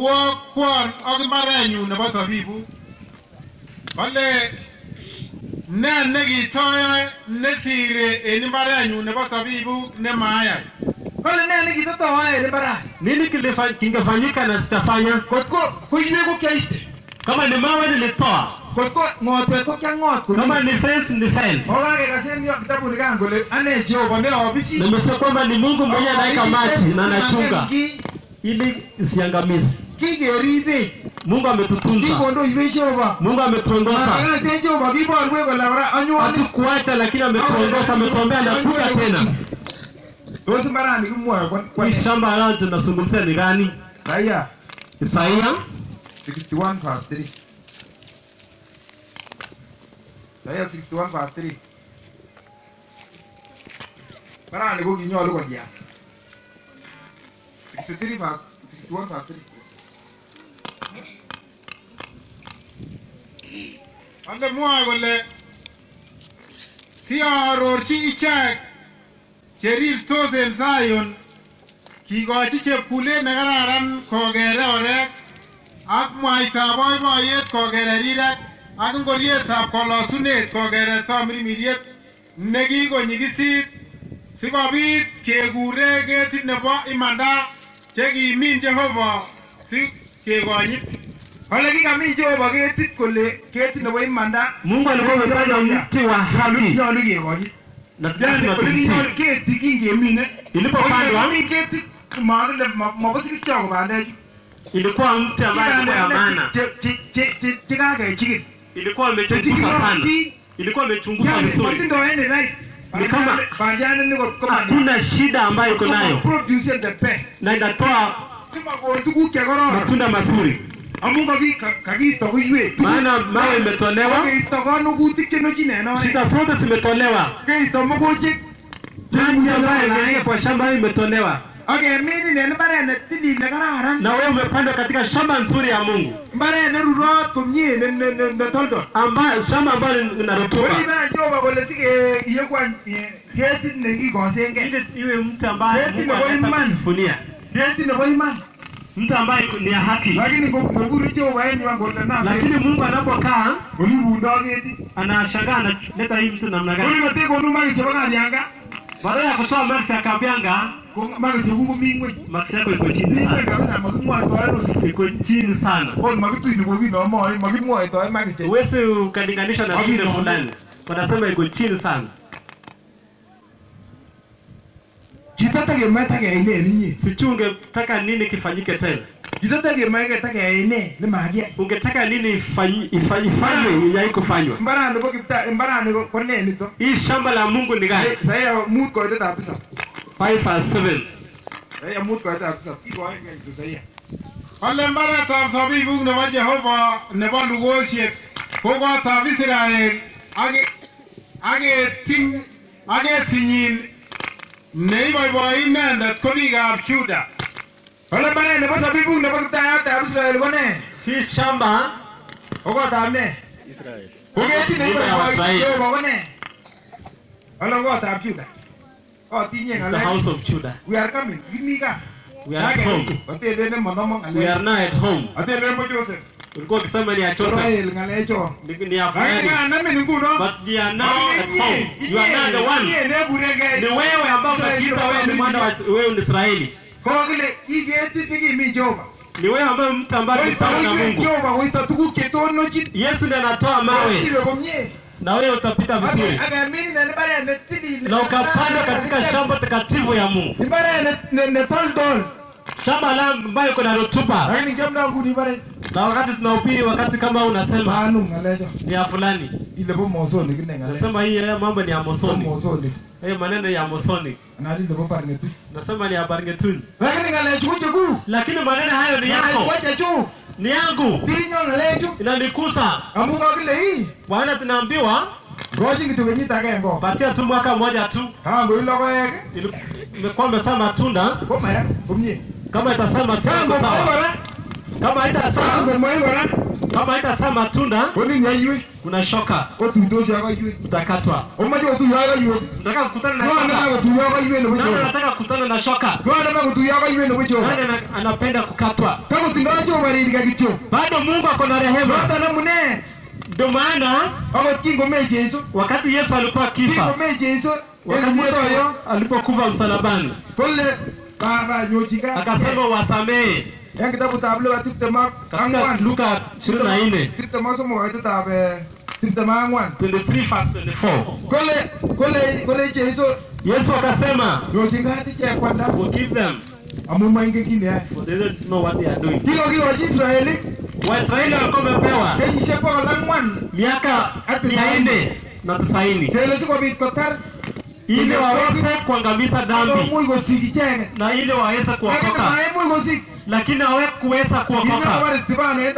orwokwon ak mbarenyun nebo sabibuk kole ne nekitoyoe nesire en imbarenyun nebo sabibuk nemayai kole nee nekitatoae en mbarani nini kilifa- kingefanyika na sitafanya kotko koiwek ko kiaiste kama ni mawe nilitoa kotko ng'otwet ko kiang'ot kama komie ni fence ni fence okakekasen yo kitabuni kan kole ane jehova ne obisi nimesema kwamba ni mungu mwenyewe anaweka maji na anachunga Ki- ili isiangamizwe kikeribech mungu ametutunza kikondoiwech jehova mungu ametuongoza Makakaten jehova kiborwech kole kora anyone hatukuacha lakini ametuongoza ametuombea nakuja tena tos mbarani kimwoe kwa- kwa hii shamba lao tunazungumzia ni gani Isaia isaia 61 verse 3 Isaia 61 verse 3 mbarani ko kinyolu kolian 63 verse 61 verse 3 ande mwoe kole kiarorchi ichek cherirtos en Zion kikochi chepkulet nekararan kokere orek ak mwaitab boiboiyet kokere rirek ak ngorietab kolosunet kokere tamirmiriet nekikonyikisit sikobit kekure ketit nebo imanda chekimin Jehova si kekonyit Ole kikamin Jehova ketit kole ketit nebo imanda mungu alikuwa amepanda mti wa haki nyolu kekonyit na Yani lazima ole kinyolu tumtii keti kingemine Ilipopandwa? Kokikamin ketit makile mabosikisio ko bandechu ilikuwa mti ambaye alikuwa ya maana chekakechikil ilikuwa imechunguzwa sana ilikuwa imechunguzwa vizuri matindo any right Ni kama- bandiani komani hakuna shida ambayo iko nayo produce the best na inatoa simakon tuguk chekororon matunda mazuri amu kaki- ka- kakiisto koiwek maana mawe imetolewa keisto konukutik chenochin en oret shida zote zimetolewa keisto mogochek maji ambayo imeingia kwa shamba hayo imetolewa akeminin en mbaret netilil nekararan na wewe umepandwa katika shamba nzuri ya mungu mbaret nerurot komie ne- ne- ne- netoldol ambayo shamba ambayo lina rutuba Oribe Jehova kole sikeiyeku any eh, ketit nekikosengei ili iwe mtu ambaye Keti Mungu nebo anaweza imani. kujivunia ketit nebo iman mtu ambaye ni ya haki lakini ngokuru Jehova en yuan kole lakini mungu anapokaa olibundo ketit anashangaa analeta hii mtu namna gani olimatekonu makis chebo kalyanga baada ya kutoa maksi ya kabyanga ko makis chekuk komi ngweny maksi yako iko chini mi ngweny sana kabisa makimwoitoen oli iko chini sana ot makitui nebo kinomoi makimwoitoen makis che- huwezi ukalinganisha na shule Hakuna. fulani wanasema iko chini sana chito takemoe takeyai ne inye sijui ungetaka nini kifanyike tena chito takemoe ke takeyai ne nemakiyai ungetaka nini ifanyi- ifanyi- ifanywe yai kufanywa mbarani bo kipta mbarani ko- ko ne nito hii shamba la mungu ni gani saya mut koitetab tisap 5 verse 7 saya mut koitetab tisap kikoin keny tu saya Ole mbaretab sabibuk nebo Jehova nebo lugosiek ko kotab Israel ak ak keting ak ketinyin neiboiboi inendet ko biikab Juda. ole mbaret nebo sabibuk nebo kiptayatab Israel ko ne hii shamba ko kotab ne ko ketit Nyumba ya neiboiboi Waisraeli. Jehova ko ne ole kotab Juda otinye is the ng'alek house of Judah we are coming kimi kaa We are at home. ateben ne monomo we are ng'alek now at home ateben mo Joseph ulikuwa ukisema ni ya Joseph Israel ng'alechon ni ni ya lakini Fahari kanamin nguno but you are now at home you are now the one ni wewe ambao unajiita wewe ni mwana wa wewe ni Israeli kokile iketit nekimi Jehova ni wewe ambaye mtu ambaye koito ulipanda na koiwek Mungu Jehova koito tuguk chetonochin Yesu ndiye anatoa mawe iwe komie na wewe utapita vizuri akemin en mbaret netilil na ukapanda katika shamba takatifu ya Mungu mbaret ne- ne- netoldol shamba la ambayo iko na rutuba lakini kiamda nguni mbaret na wakati tunahubiri wakati kama huu unasema manum ng'alecho ni ya fulani ile bo mosonik ine ng'alek nasema hii ya mambo ni ya bo mosoni mosonik hiyo maneno ya mosoni anan ile bo barngetu nasema ni ya barngetuni lakini ng'alechu ko chekuk lakini maneno hayo ni ng'alechu yako ko chechuk ni yangu tinyo ng'alechu inanikusa amu kokile hii bwana tunaambiwa ngochin kityo kenyit agenge patia tu mwaka mmoja tu kangoi logoek ili- imekuwa imezaa matunda komaya komie kama itasema matunda kangomoi sawa kora kama haitazaa kangomoi kora kama haitazaa matunda konin yaiwek kuna shoka otuitosi ak koiwek utakatwa omoche kotuyo ak koiwek nataka kukutana na ng'o nema shoka kotuyo ak koiwek nebo nani Jehova anataka kukutana na shoka ng'o nema kotuyo ak koiwek nebo nani Jehova ana- anapenda kukatwa takotindoi Jehova ririka kityo bado mungu ako na rehema noton amune ndio ndio maana akot kingomee Jesu wakati yesu alikuwa akifa kingomee Jesu en wakati mutoyo yesu alipokufa msalabani kole kakanyochige akasema wasamehe en kitabutab Luka tiptem ak katika ang'wan luka ishirini na nne tiptem ak somok koitetab eh, tiptem ak ang'wan 23 verse 24 kole kole kole Jesu yesu akasema nyochin kat ichek kwanda forgive them amu moingen kit neyoe for they don't know what they are doing kikokikochi Israeli waisraeli walikuwa wamepewa kenyisiek bokol ang'wan miaka Ati mia tisaini. nne na tisaini kele sikobit kotar ili waweze kuangamiza dhambi akomuch kosik icheket na ili waweze lakini kuokoka maimuch kosik lakini hawakuweza kuokoka kisikobare Stefano en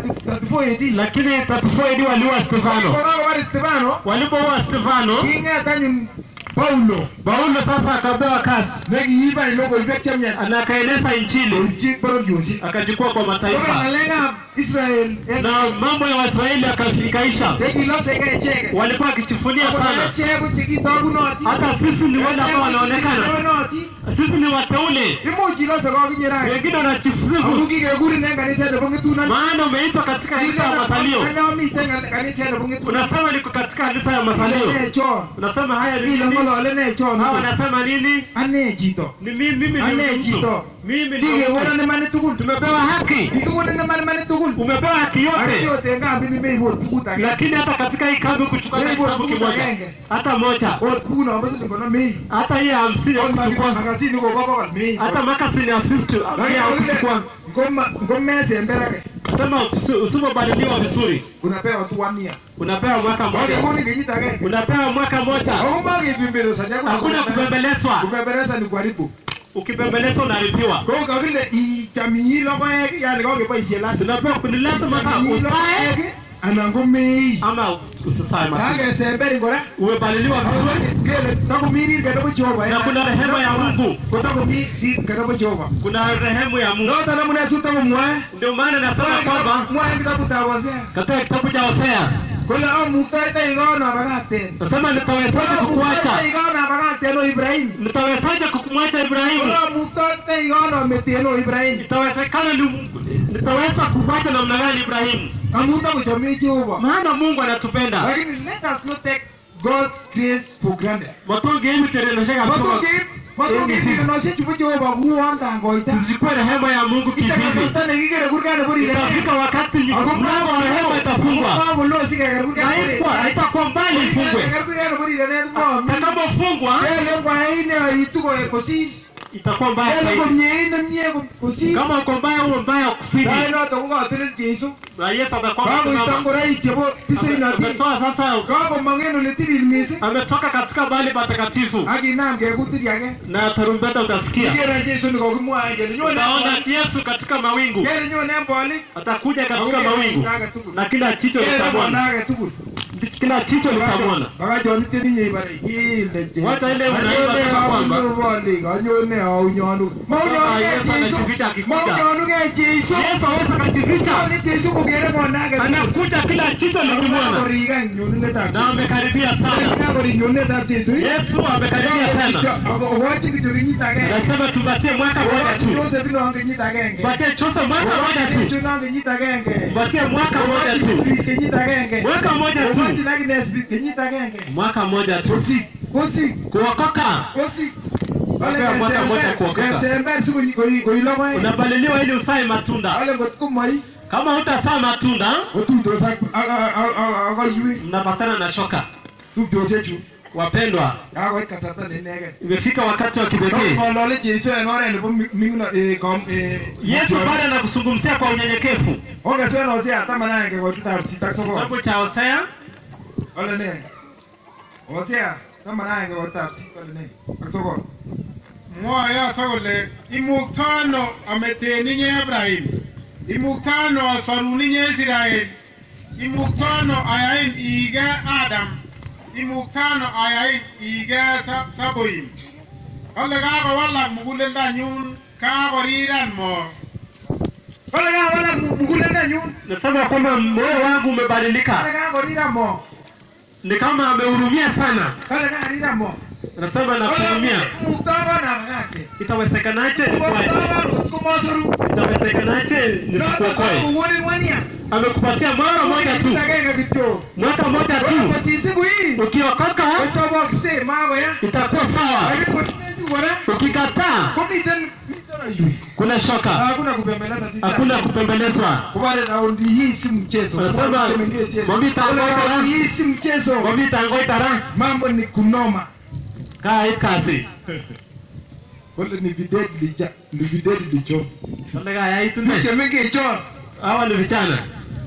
34 AD lakini 34 AD waliua Stefano kokakobare Stefano walipoua Stefano king'et anyun Paulo Paulo sasa akapewa kazi nekiibai logoiwek chemiach na akaeneza injili koibchi bororiosiek akachukua kwa kobe mataifa ng'alekab Israel en na mambo ya Waisraeli akafikaisha chekiloseke icheket walikuwa wakichifunia akot sana achek ko chekitokunotin hata sisi ni wale ambao wanaonekana wanaonekana sisi ni wateule imuch ilose kokinye rani wengine amu wanachisifu kikekurin en kaniset nebo ng'etunon maana umeitwa katika kanisa ya masalio Anamiten kaniset nebo ng'etunon unasema niko katika kanisa ya masalio Ile chon unasema haya ni ile nini ng'olole ne chon hawa wanasema nini ane chito ni mimi mimi ni ane mtu chito mimi ni kikekonon mtu imanit tugul tumepewa haki kikikonon imanit tugul umepewa haki yote akiyote en kambi mimeibot tugut age lakini hata katika hii kambi kuchukua hata Wewe kitabu buku kimoja agenge. hata moja ot kuno bo siling konom mei hata hii ya hamsini ot kuchukua makasini kobo bokol mei hata makasini ya 50 pia kuchukua ngomesemberake sema usi- usipobadiliwa vizuri unapewa tu one year unapewa mwaka mmoja wakekoni kenyit agenge unapewa mwaka mmoja aumokipimberesani hakuna kubembelezwa kupembeleza ni kuharibu ukibembelezwa unaripiwa ko kakile ichamiyi logoek yani kokeboisie lazima tunapewa ni lazima sasa Chamiyi usae logoek anan ko mei ama usisae matunda kakesember ngora umebaliliwa vizuri kele takomi rirke nebo jehova Na kuna rehema ya Mungu. kotakomi rirke nebo jehova kuna rehemu ya Mungu noton amune sutakomwae ndio maana nasema kwamba mwae kitabutab Hosea katika kitabu cha Hosea kole amuktoitoi kono abakakten nasema nitawezaje kukuacha amuktoitoi kono abakakten o Ibrahim nitawezaje kukumwacha kole Ibrahimu amuktoitoi kono meten o Ibrahim itawezekana ni nitaweza kumwacha namna gani Ibrahimu amu takochomei Jehova maana Mungu anatupenda lakini let us not take God's grace for granted matonge hivi terenosheka Matokeib matokeib rirenosiek chubo Jehova kuon tangoita tusichukue rehema ya Mungu ite kivivi kasarta nekikere kurgat nebo rirenet itafika wakati mlango wa rehema itafungwa makolo sikeker kurgat na nebo haikuwa rirenet haitakuwa mbali ifungwe Keker kurgat nebo rirenet momi takapofungwa kele kwai neitu kosir itakuwa mbaya kele zaidi komie nemie kosir kama uko mbaya huo mbaya kusidi sai noto kokotelel Jesu na Yesu atakuwa kakoito amesimama. ngoroik chebo tisainotin ametoa sasa kakomong en ole tilil mising ametoka katika mahali patakatifu akinam kekutir age na tarumbeta utasikia kikere Jesu nikokimwae kele nyone utaona Yesu katika mawingu kele nyone bolik atakuja katika mawingu na kila jicho kele litamwona mwana age tugul kila jicho litamwona baka chon itinye ibare ile Wacha ile unaimba kama kwamba. bolik anyone aunyonu maunyonu Yesu ke Jesu anajificha akikuja. maunyonu ke Jesu Yesu aweza kajificha Ni Jesu kokere mwana age tugul anakuja kila jicho likimwona akoriga nyunetab na amekaribia sana kakori nyunetab Jesu Yesu amekaribia sana okochi kityo kenyit agenge nasema tupatie mwaka moja tu Joseph non kenyit agenge patie Joseph mwaka moja tu Jesu non kenyit agenge patie mwaka moja tu Chris kenyit agenge mwaka moja tu Okochi Agnes kenyit agenge mwaka moja tu Kosik kosik kuokoka kosik Napewa mwaka moja kuokoka. kesember sikoi logoek unabaliliwa ili usae matunda ale ngot komoi kama hutasaa matunda otuitos ak akoiwek mnapatana na shoka tupchosiechu wapendwa kakoit kasarta neinegen imefika wakati wa kipekee ngolole Jesu en oret nebo ming'ino yesu baada ya kuzungumzia kwa unyenyekevu ongeswen Hosea taman agenge koitab sisit ak sogol kitabu cha hosea Ole ne? Hosea taman agenge koitab sisit ole ne? Ak sogol. mwoe yoto kole imuktano ameten inye Ibrahim imuktano asorun inye Israel imuktano ayain ige Adam imuktano ayain ige Sa- Saboim kole kakowalak muguleldanyun kakoriran mo Ole kawalak muguleldanyun. nasema kwamba moyo wangu Ole umebadilika kakoriran mo. ni kama amehurumia sana Ole kakoriran mo. anasema nakuhurumia muktakonan yake itawezekanaje nikwaje muktakonut komosoru itawezekanaje nisikuokoe kokonin wania amekupatia mwaka moja tu agenge kityo mwaka moja tu kotisiku hii ukiokoka kochobokse makoya itakuwa sawa lakini kotimesiku kora ukikataa komiten miten ayui kuna shoka hakuna kupembeleza tita hakuna kupembelezwa kubare raundi hii si mchezo Unasema, Kubare mengeje. Mami tango Kubare tara. raundi hii si mchezo komitangoitara mambo ni kunoma kaa kasi kole ni videdi ja ni videdi licho kole kayaitune chemengechon hawa ni vijana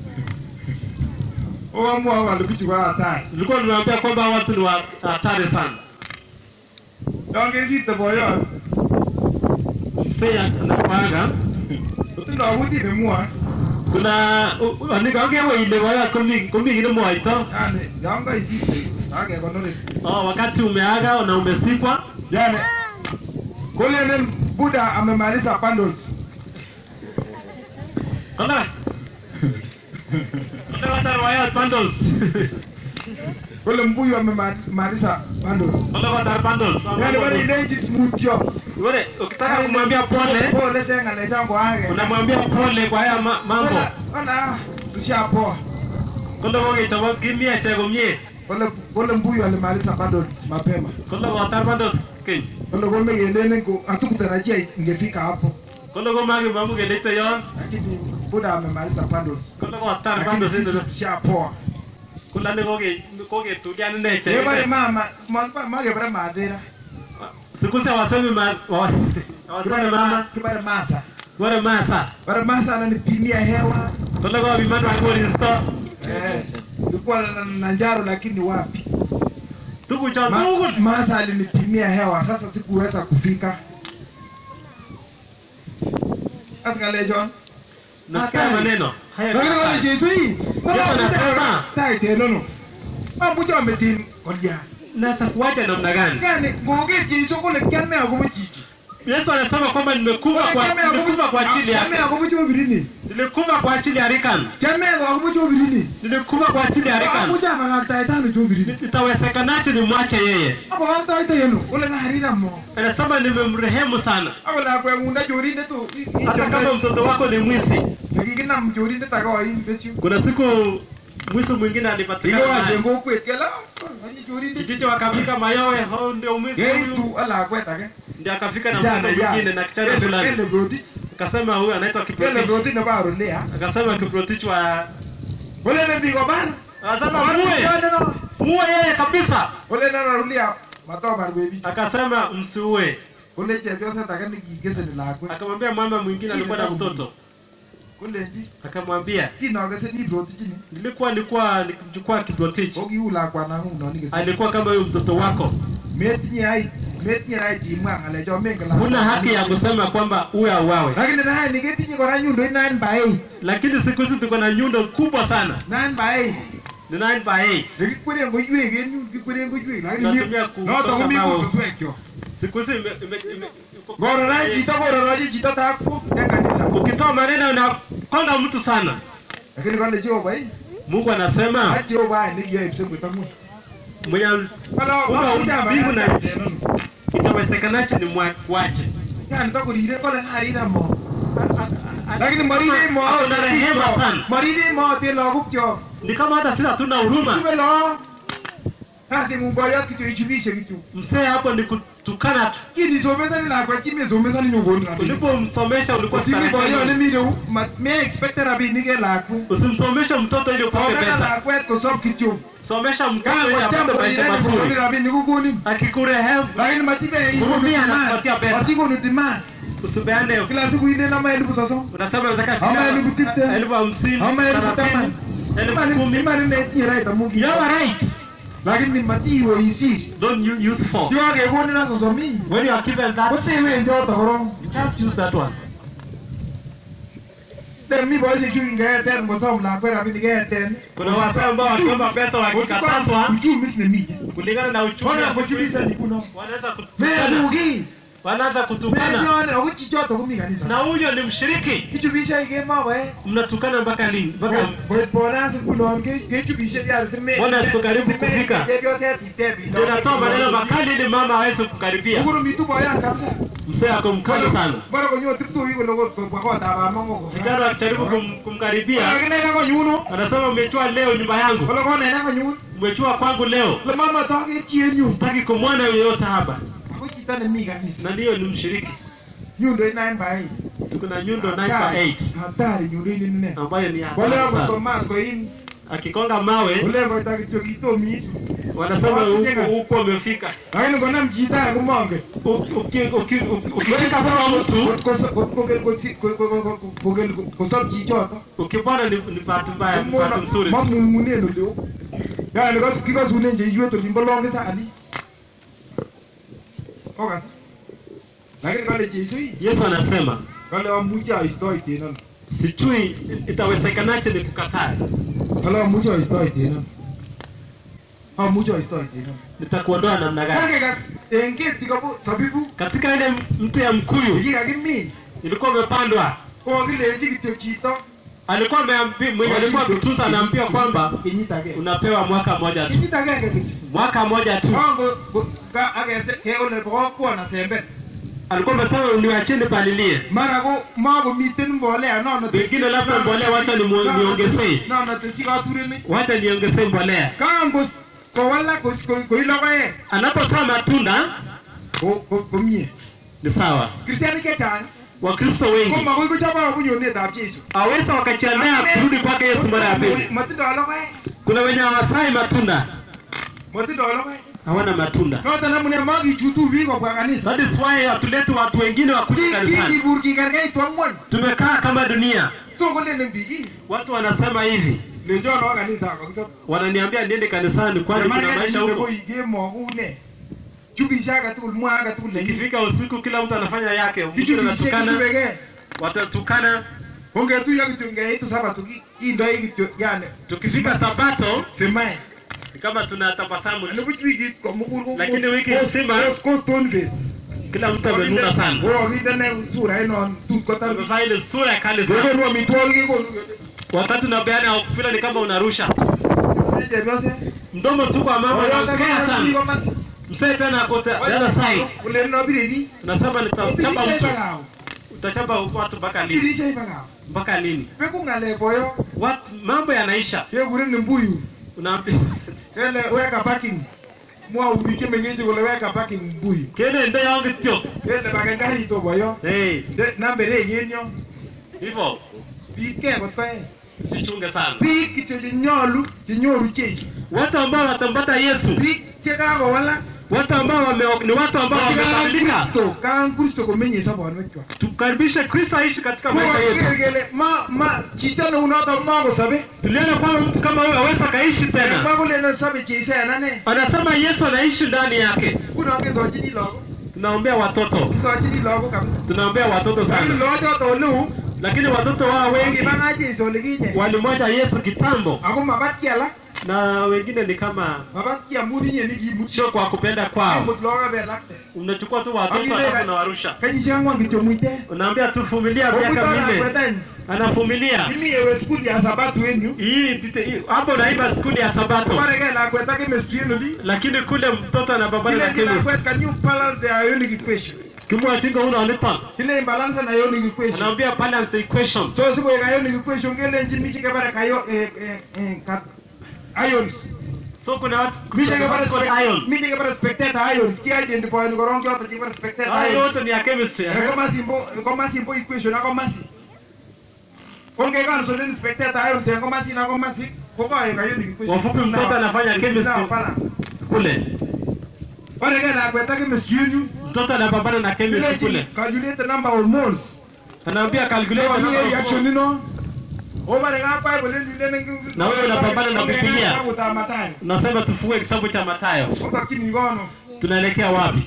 oamua wale bichu kwa hatari nilikuwa nimeambia kwamba hawa watu ni wa hatari sana yangesite boyot msee anapanga otindo akuti nemwoe kuna nikaongewe ile waya komi komi kile mwaito yani yan kaisite akekonore oh, wakati umeaga na umesikwa yani kolenen buda amemaliza bundles kona kona wata waya bundles kole mbuyu amemaliza bundles kona wata bundles yani bari ilenji mutyo Wewe ukitaka kumwambia pole pole senga le jambo age unamwambia pole kwa haya ma- mambo ona tushapoa kole woge itawa kimia cha gomie kole kole mbuyu alimaliza bundles mapema kole wata bundles kin kole kome kelene ko hatukutarajia ingefika hapo kole go magi mamu gelete yo lakini buda amemaliza bundles kole wata lakini bundles sisi ndio tushapoa kule ni goge goge tuliani ne che ebare mama magebara madera siku se wasemi ma wa- wasemi mama kibare masa wale masa bare masa ananipimia hewa kole go bimano kwa risto eh nilikuwa na- na njaro lakini wapi tuku cha Ma, ndugu masa alinipimia hewa sasa sikuweza kufika askale John nasikia maneno haya lakini wale ni Yesu hii Yesu anasema. tai tena no mabuja ametin kolia nasa kuacha namna gani yani ngoge Yesu kule kiame agobo chichi Yesu anasema kwamba nimekufa kwa nimekufa kwa ajili kiame yake agobo chobirini nilikufa kwa ajili ya Rikan kiame agobo chobirini nilikufa kwa ajili ya Rikan abuja magata itano chobirini itawezekanaje nimwache yeye abo wanta ito yenu ule na harira mo anasema nimemrehemu sana abo la kwa munda jorinde to hata kama mtoto wako ni mwizi kikina mjorinde takao hii besio kuna siku mwizi mwingine Iyo alipatikana wajengo kwet kala ani jorinde kijiji wakafika mayowe hao ndio mwizi huyu Geitu ala kwet ake ndio akafika na Jana, mtoto jana. mwingine na kichana Ele- fulani ele broti akasema huyu anaitwa ele Kiprotich broti na baro lea akasema Kiprotich wa ole ne bigo bar akasema muue muue yeye kabisa ole na rulia mato bar bebi akasema msiue ole je bio sasa takani kigese ni lakwe akamwambia mama mwingine alikuwa na mtoto ole ji akamwambia kino gese ni broti jini nilikuwa nilikuwa nikimchukua Kiprotich ogi ula kwa na hu no ni gese alikuwa kama huyu mtoto wako metinye ai metinye ai ti mwa ngale jo mengala huna haki ya kusema kwamba uwe auawe lakini na ni getinye kora nyundo ina by lakini siku hizi tuko na nyundo kubwa sana nan by ni 9 by 8 Nikikwere ngo ywe gen nyu kikwere ngo ywe lakini Natumia ku- no to kumi kama ko twekyo siku hizi ime- ime- ime- iko- goro na jito goro na jito ta ku ya kanisa ukitoa maneno unakonga mtu sana lakini kwani jio bai mungu anasema ati o bai ni yeye msemwe tamu mwenye wala Una wala mbingu ujaba na na nchi. itawezekanaje ni mwache ya nita kurire kola harira mo lakini maride mo Ako na rehema sana maride mo te lo gukyo ni kama hata sisi hatuna huruma tume lo kasi mumboya kitu ichibishe kitu msee hapo ni kutukana tu kini someza ni la kwa kimi someza ni nyongoni na ulipomsomesha ulikuwa Kutimi boyo ni starajeni. miro me expect rabi ni ke laku usimsomeshe mtoto ili upate someza pesa la kwet ko sob kityo somesha mtoto kama ili kwa apate chambo maisha ni mazuri ni rabi ni kukuni akikurehemu lakini matibe iko Hurumia ni anakupatia pesa. matiko ni demand usipeane kila siku ine na maelfu sasa unasema unataka Ama kila- elfu tite. elfu hamsini ama elfu thelathini, tamani elfu kumi kumi mani ne tira ita mugi you have a right lakini ni matiwo isi don't u- use force sio ke kuni na soso mi when you are given that wote we ndio tokoro just use that one de mi boy si kinga ten ngo som la kwera bi ge ten kuna watu ambao wakiomba pesa wakikatazwa uchumi ni mi kulingana na uchumi Mbona wa siku hizi, kuchuliza ni kuno? wanaweza me kutukana mugi wanaanza kutukana Menyone ako chichoto komi kanisa. na huyo ni mshiriki Kichubishe kemoe. mnatukana mpaka lini mpaka Boit bonas ngulon ke kechubishe ya sime. Mbona siku karibu kufika? Chepyoset itebi. ndio natoa maneno makali ili mama aweze kukaribia Ukuru mitu boyan kabisa. mzee ako mkali sana Bora konyo triptu iko logo kwa kwa taba mongo. vijana wakijaribu kum, kumkaribia Akine na konyuno. anasema umechua leo nyumba yangu Kolo kone na konyun. umechua kwangu leo Le mama tage chienyu. sitaki kumwona yoyote hapa Ako chita ne mi kanisa. na ndiyo ni mshiriki Nyundo ina bai. tuko na nyundo 9 by 8 Hatari nyundo ini nne. ambayo ni Wale hatari wako sana Thomas kwa hii. akikonga mawe Ule kwa takitio kitomi. wanasema huko huko umefika Lakini kuna mjita kumonge. Uki- uki- uki- uki- ukifika kwa mtu kosop chichoto ukipona ni ni bahati mbaya ni bahati mzuri mamung'unen oleo yani kikasunen cheiywet olimbo longisani okas lakini kale Jesu hii yesu anasema kale amuche aistoiten ano sijui itawezekanaje ni kukataa kale amuche aistoiten ano amuche aistoiten ano nitakuondoa namna gani kakekas en keti kobo sabibu katika ile mti ya mkuyu yekikakimin ilikuwa imepandwa kokilenji kityo chito alikuwa ameambi- mwenye alikuwa kutunza anaambia kwamba kenyit agenge unapewa mwaka mmoja tu kenyit agenge kityo mwaka mmoja tu Kongo ka akese kekole bokokwo sember alikuwa amesema niwacheni palilie mara ko makomiten mbolea nono Pengine labda mbolea wacha nimu- niongezee. nono teshi katurenik wacha niongezee mbolea kango kowalak ko- ko- koi logoek anapotoa matunda ko- ko- komie ni sawa kristianik chechang wakristo ko wengi makoi kochobo bunyonetab jesu aweza wakajiandaa kurudi kwake yesu mara ya pili matindo logoek kuna wenye hawasai matunda matindo logoek hawana matunda noton amune makichutu biik kobwa kanisa that is why hatuleti watu wengine wakuja kanisani kikibur kikergeitu ang'wan tumekaa kama dunia so kolenen biik "Ii, watu wanasema hivi lenchon owo kanisa kakisop wananiambia niende kanisani kwani kuna maisha huko koi kemokune chubishe agetugul mwa agetugul nenyi ikifika usiku kila mtu anafanya yake mwingine kichubishe anatukana kichubeke watatukana ongetuyo kityo ngeitu sabato ki- kindoi kityo yani tukifika sabato simae ni kama tunatabasamu tu. anibuch wikit komugul ko- Lakini wiki ko- nzima- ko- ko stone face kila mtu amenuna sana kokinde sura inon tun kotar amevaa ile sura ya kali sana kokonu amitwogik kekonu wakati unapeana vile ni kama unarusha chepyose mdomo tu kwa mama unaongea sana komasi msee tena ako the the other side kuleni nobire biik unasema nitachapa Ibirishe mtu ipakao utachapa watu mpaka lini ibirishe ipakao mpaka lini beku ng'alek boyo watu mambo yanaisha kekuren mbuyu unaambia kele weka parking mwau biik chemengeche kole weka parking mbuyu kene nde yon kityo kele baken karit o boyo hey Nde- namberek en yo hivyo biik ke kot koe jichunge sana biik kityo chenyolu chenyoru Jesu watu ambao watampata Yesu biik chekakowalak watu ambao wame, ni watu ambao wamebadilika Kristo kaan Kristo komenye sobonwekchwak tukaribishe Kristo aishi katika maisha koker yetu kele ma ma chito neunoto makosobe tuliona kwamba mtu kama huyo aweza akaishi tena makolene sobe Jesu en ane anasema Yesu anaishi ndani yake nguno kesochini lagok tunaombea watoto kisochini lagok kabisa tunaombea watoto lakini sana logochoto oleu lakini watoto wao wengi kibang'a Jesu olikinye walimwacha Yesu kitambo ako mabat kialak na wengine ni kama mabat kiamur inye nikimut sio kwa kupenda kwao imut lagok abelakte unachukua tu watoto Akile- alafu unawarusha kenyisiek ang'wan kityo muite unaambia tu vumilia miaka minne omutonakwetany anavumilia imi ewe skul ya sabatu en yu hii ndite- hii- hapo naiba skuli ya sabato kobareke lakwet ak chemistry en oli lakini kule mtoto anapambana na kilenji chemist lakwet can you balance the ionic equation kimwachinga uno niton kilenji balance an ionic equation anaambia balance the equation so sikoek ionic equation kelenji mi chekebare kayo eh, eh, eh, kat- ions so kuna watu mi chekebare kuna spec- ion mi chekebare spectator ions ki-identifyeni korong choto chekebare spectator hayo ions yote ni ya chemistry Eh, eh? komasimbo komasimbo equation ak komasi ongekansolen spectator ions en komasin ak komasi kokoek ionic equation Kwa ufupi mtoto anafanya It is chemistry. now balanced. kule bareke lakwet ak chemistry en yu mtoto anapambana na chemistry kule calculate the number of moles anaambia calculate the Kwa number hiyo of reaction moles. ino obare ka Bible ndile ngi Na wewe unapambana na Biblia. Kuta Mathayo unasema tufungue kitabu cha Mathayo obakini kono tunaelekea wapi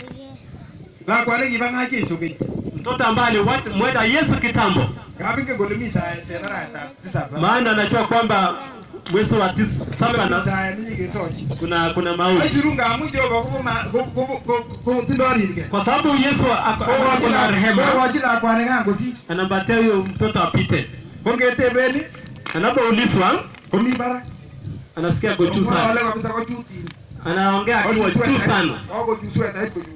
lakwani kibanga Jesu keny mtoto ambaye alimweta Yesu kitambo kabinge kole mi saet en araetab tisab maana anajua kwamba mwezi wa tis- saba na Isaya nenyekesochi kuna kuna mauti aisiru ngamu jehova kobo- kobo- kobo- kobo- tindoi rirke kwa sababu Yesu ako ako na rehema kokochi lakwani kan kosich anampatia huyo mtoto apite. ko ngetebeni Anapoulizwa komi barak anasikia ako juu sana, Kong'olole kabisa kochutin anaongea akiwa juu sana. kokochu swetait kochu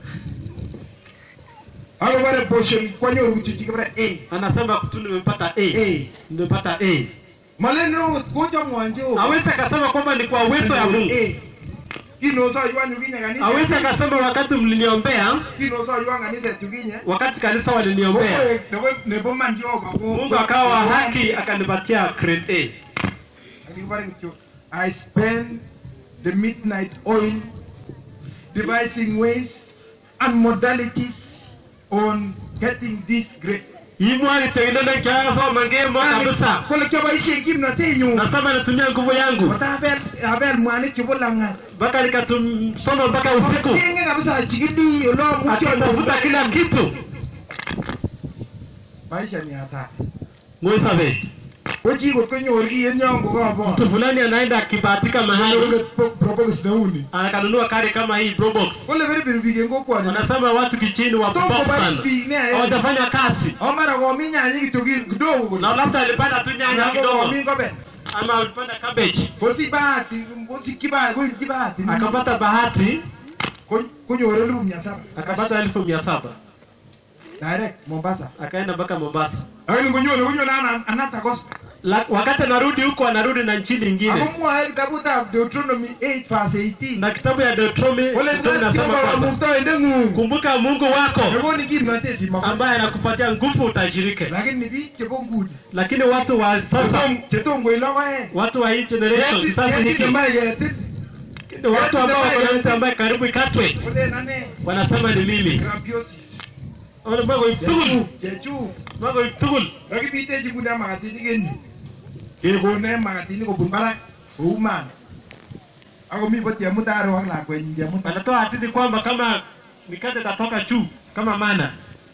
akobore portion kwanyoru kuchuchi kibore a Anasema tu nimepata A, a nimepata A. malene okot kochamwon jehova Hawezi akasema kwamba ni kwa uwezo ya Mungu. A. kinosoywan yukinye kanisa Hawezi akasema wakati mliniombea, kinosoywan kaniset yukinye wakati kanisa waliniombea, Kokoek nebo- nebo man jehova ko- Mungu akawa haki akanipatia grade A. akibore kityo i spend the midnight oil devising ways and modalities on getting this great Imwa nitengeneza kiasoma ngemo kabisa. kole kioboisien kimnotenyu Nasema natumia nguvu yangu kotabel abel mwanik chebo lang'at mpaka nikatumsoma mpaka usiku, achenge kabisa achikili olamuchi akitafuta kila kitu. maisha ni hatari Mwisabet, ko chi kot konyor kiy en yon kokobor mtu fulani anaenda akibahatika mahali probokis neuni akanunua kari kama hii Probox. kole beribiri biik en kokwoni Wanasema watu kichini wa Tomo pop kubais sana, biik nea, eh. hawajafanya kazi o mara komi nyanyik kityo ki- kidogo na kole labda alipanda tu nyanya Anan ko kidogo komi ngobel ama alipanda cabbage kosich bahati kosikyi bahati koityi bahati akapata bahati Ko- konyor elipu mia saba akapata elfu mia saba direct Mombasa akaenda mpaka Mombasa. lakini konyone konyone ana- another gospel La, wakati anarudi huko anarudi na nchi ako nyingine, mwae kitabutab Deuteronomy 8 verse 18 na kitabu ya Deuteronomy kole Deuteronomy net inasema Jehova kwamba kamuktoindeng'ung kumbuka Mungu wako nekoni kimnotet imakon ambaye anakupatia nguvu utajirike. lakini biik chebo nguni Lakini watu wa sasa, chetom- chetom koi logoek watu wa hii generation, Ketit- kizazi ketit hiki, nembae ketit watu ambao wako na mtu ambaye karibu ikatwe, kolen ane wanasema ni mimi. grabiosis Wale mambo tugul, chechuk chechuk mambo tugul. kakibitechi nguni ak makatinik en yu kekone makatinik kobun barak kou man akomi bo chemutaro ak lakwenyi chemuta Wanatoa hadithi kwamba kama mikate itatoka juu kama mana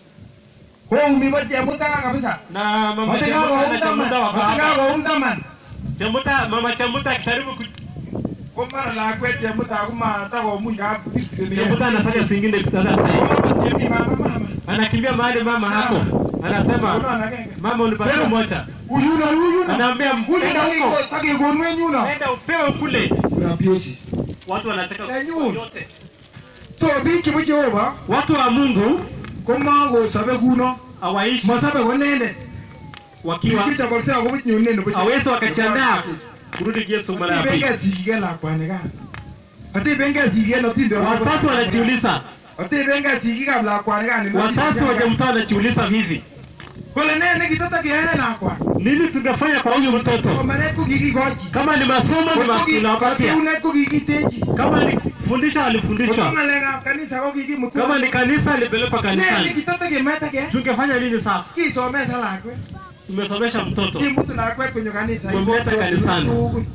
koumi bo chemuta kabisa na mama Chemuta na Chemuta wako hapa. matikakoum taman Chemuta, mama Chemuta akijaribu ku- ko mara lakwet chemuta komatakomuch kap Chemuta anafanya zingine vitanda sasa. chemi mama mama Anakimbia mahali mama hako. Anasema Unaona agenge mama unipatie Pero- moja. uyuno uyuno Anaambia enda huko. sakekonu en yuno Enda upewe kule. grabiosis Watu wanacheka Nyanyun. yote. so biik chebo jehova Watu wa Mungu komakosobe kuno hawaishi masobe konendet wakiwa kichobokse akobo nyone nebo hawezi wakajiandaa kurudi Yesu mara ya pili. atebenge sikiken lakwani kan atebenge sikiken otinde Wazazi wanajiuliza, atebenge sikikab lakwani kan wazazi wa Chemuta wanajiuliza hivi, kole ne nekitotokeyoe lakwani nini tungefanya kwa huyu mtoto? somanet ko kikikochi Kama ni masomo ni ma- tunawapatia, katiunet ko kikitechi kama ni kufundisha koto alifundishwa, ng'alekab kanisa ko kikimut kama ni kanisa alipelekwa ne kanisani. nekitotokemetake Tungefanya nini sasa? kisomesa lakwet Tumesomesha mtoto, kimutu lakwet konyo kanisa Tumemleta kanisani. tugul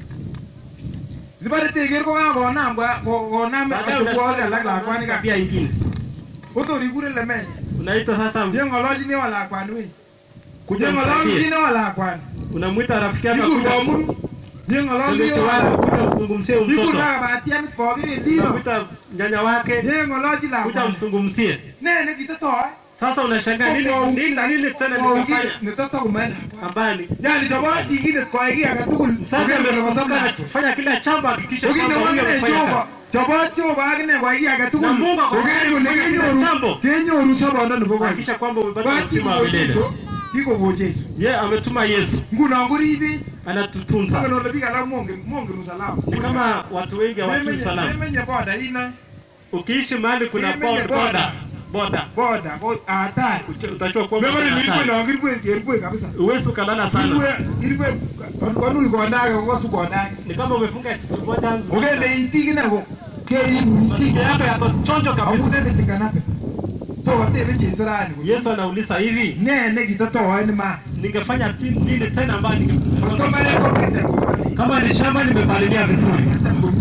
Sibare teker ko kakonam kwa- ko- konam baadaye atebwogik alak unachukua lakwani kan tabia ingine, kotor ikure lemenyi unaita sasa, jeng'olochini wa lakwani wei kuja jeng'olochini msaidie, wa lakwani unamwita rafiki yako ikur kuja komuru jeng'olochini msuluhisho wa wako, lakwani kuja mzungumzie huyu ikur mtoto, kakabatiamit pokirindino unamwita nyanya wake, jeng'olochi kuja lakwani mzungumzie. ne nekitotoe Sasa unashangaa nini nini nini tena nikafanya netotokumae lakwani ambaye ni yani chobo sikindet koai kiy age tugul sasa Koker kole amesomka masomka. anafanya kila chambo hakikisha Kokinde kwamba huyu wakine amefanya Jehova kazi. chobo Jehova akine koai kiy age tugul Na Mungu ako Koker tayari kole kufanya kila kenyoru jambo. kenyoru sobondo nebo koi Hakikisha kwamba umepata Basi uzima wa milele. Jesu kikogo Jesu Ye ametuma Yesu nguno koribech anatutunza. Mongen ole biik alak mongen mongen usalama Ni kama watu wengi hawajui Memenye- salama. memenye boda ine Ukiishi mahali kuna Memenye boda boda. boda boda ko hatari utachua kwamba mebore kuna nilikuwa hatari. na kirwe kirwe kabisa Uwezi ukalala sana. kirwe kirwe konul kondake kokosu kondake Ni kama umefunga kitu moja. okende itik ine ko keinu Masikio itik yako yako chonjo kabisa. amutende tinganape so watebe Jesu rani Yesu anauliza hivi, ne nekitotoe ni ma ningefanya ti- nini tena ambayo Kotomane ningefanya komite komani kama ni shamba nimepalilia vizuri, komie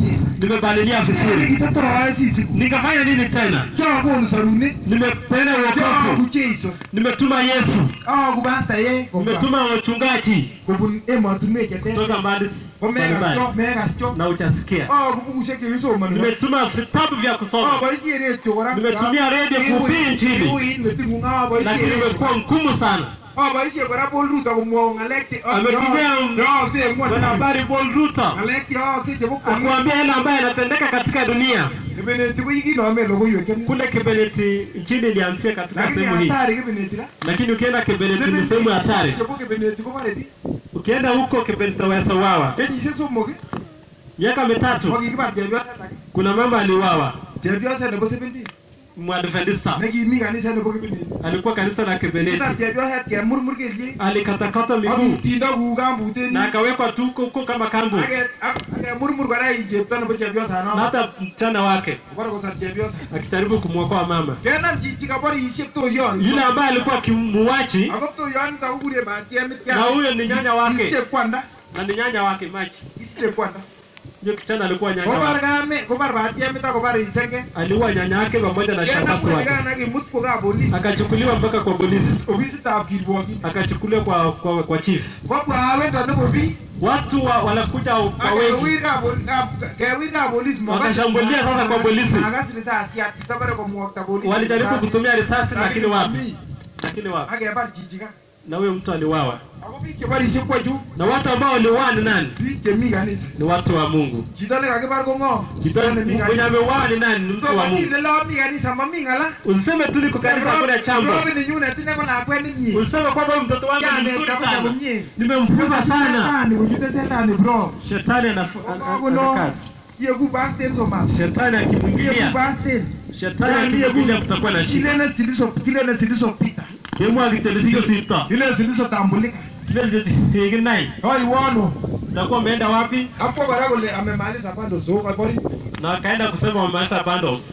nimebalilia vizuri kitatoa sisi nikafanya nini tena kyakonu sarunet nimepeana kyaku uokovu Jeiso nimetuma yesu aku pastaye nimetuma wachungaji kobun emotunwek cheter kutoka mbali komekas mbalimbali cho mekas cho na uchasikia aku bukushek chekisomani nimetuma vitabu vya kusoma aboisie redio kora Nimetumia radio kuhubiri Injili. iuit meting'ung aboisie lakini redio imekuwa ngumu sana aboisie kora Paul Ruto komwou ng'alek che Ametumia cheyookse en ng'wony mwanahabari Paul Ruto ng'alek cheyookse chebo kwong'et akuambia yale ambayo yanatendeka katika dunia kibineti ko ikinome logoiwek chemi kule Kibeneti nchini ilianzia katika lakini sehemu hii hatari kibineti ra lakini ukienda Kibeneti ni sehemu ya hatari chebo kibineti kobore biik ukienda huko Kibeneti utaweza uwawa kenyisiek somok ii, miaka mitatu kokikibar chepyoset age kuna mama aliuawa chepyoset nebo seventeen mwadventista nekimi kaniset nebo kibineti alikuwa kanisa la kitar Kibeneti chepyoset kemurmur kelyek alikatakata miguu akutindo kou kambuten na akawekwa tu huko kama kambu akemurmur kora i chepto nebo na chepyosano hata msichana wake kobore kosar chepyosa akijaribu kumwokoa mama kenam chichi kaborisiek toyon yule ambaye alikuwa kimuwachi ako toyonito kokure batiemit Na huyo ni nyanya wake. isiche kwanda na ni nyanya wake machi isiche kwanda hiyo kijana alikuwa nyanya kobar wake kame kobar batiemit akobar isenge aliua nyanya yake pamoja na kenam shangazi wake kwenekan akimut kwa kapolis akachukuliwa mpaka kwa polisi ofisitab kirwokin akachukuliwa kwa kwa, kwa chief kobwa awendo nebo biik watu wa, wanakuja kwa wengi kewir kapolis Wakashambulia sasa kwa polisi. makas risasiat chitabare komwokta polis walijaribu kutumia risasi lakini wapi lakini wapi akebar chichika na huyo mtu aliwawa ako biik cheborisie kwa chu na watu ambao waliuawa ni nani biik chemi kanisa ni watu wa mungu chito nekakibar ko ng'o Chito nemi mwenye kanisa ameuawa ni nani ni mtu so wa mungu makile lo mi kanisa mami ng'ala usiseme tu niko kanisa hakuna chambo robin nyunet ine ko lakwet nemie usiseme kwamba huyu mtoto wangu ni Yanet mzuri kabisa sana komie. nimemfunza sana Shetani kochute setani bro shetani anaf- an- an- kono anakazi yeku basten soman shetani yeku akimwingilia basten shetani akimwingilia kutakuwa na shida kilene zilizo kilene zilizopita kemwa kiteleziko sita kile zilizotambulika kile zikinai oiwono utakuwa umeenda wapi hapo kora kole amemaliza bado so kabori na akaenda kusema wamaliza bundles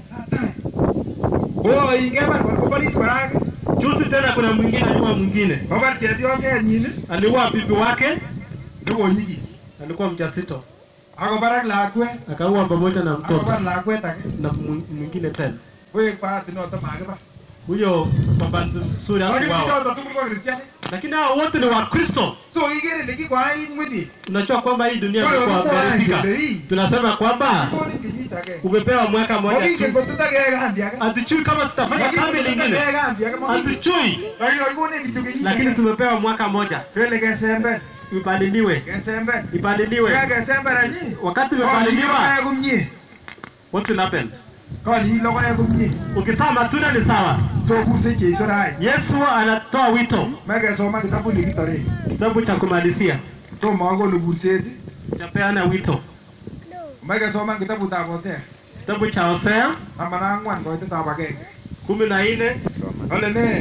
oh ingebar koboris kora juzi tena kuna mwingine aliua mwingine kobar chepyosenyin aliua bibi wake nekonyiki alikuwa mjasito akobarak lakwet akaua pamoja na akobar mtoto lakwet ake na mwi- mwingine tena koek bahati noto makibar huyo baba mzuri lakini hakuwawa choto tugul ko kristiani lakini hao wote ni wakristo so ikere ile kikoait mwidi unajua kwamba hii dunia Wale imekuwa walikuwa gharibika wangele hii. tunasema kwamba koni kenyit age umepewa mwaka mmoja mokingen tu kotutake kambi age hatujui kama tutafanya kambi lingine kambi age mokingen hatujui lakini wakikone kityo kenyit lakini age tumepewa mwaka moja twele kesember ipaliliwe kesember ipaliliwe ya kesember anyi wakati imepaliliwa logoek komie what will happen koli logoek komie ukitaa matunda ni sawa so kurse cheiso rai yesu anatoa wito mekesoma kitabut nekitore kitabu cha kumalizia tomo akole kurset chapeana wito mekesoma kitabutab Hosea kitabu cha hosea taman ak ang'wan koitetab agenge kumi na nne kole ne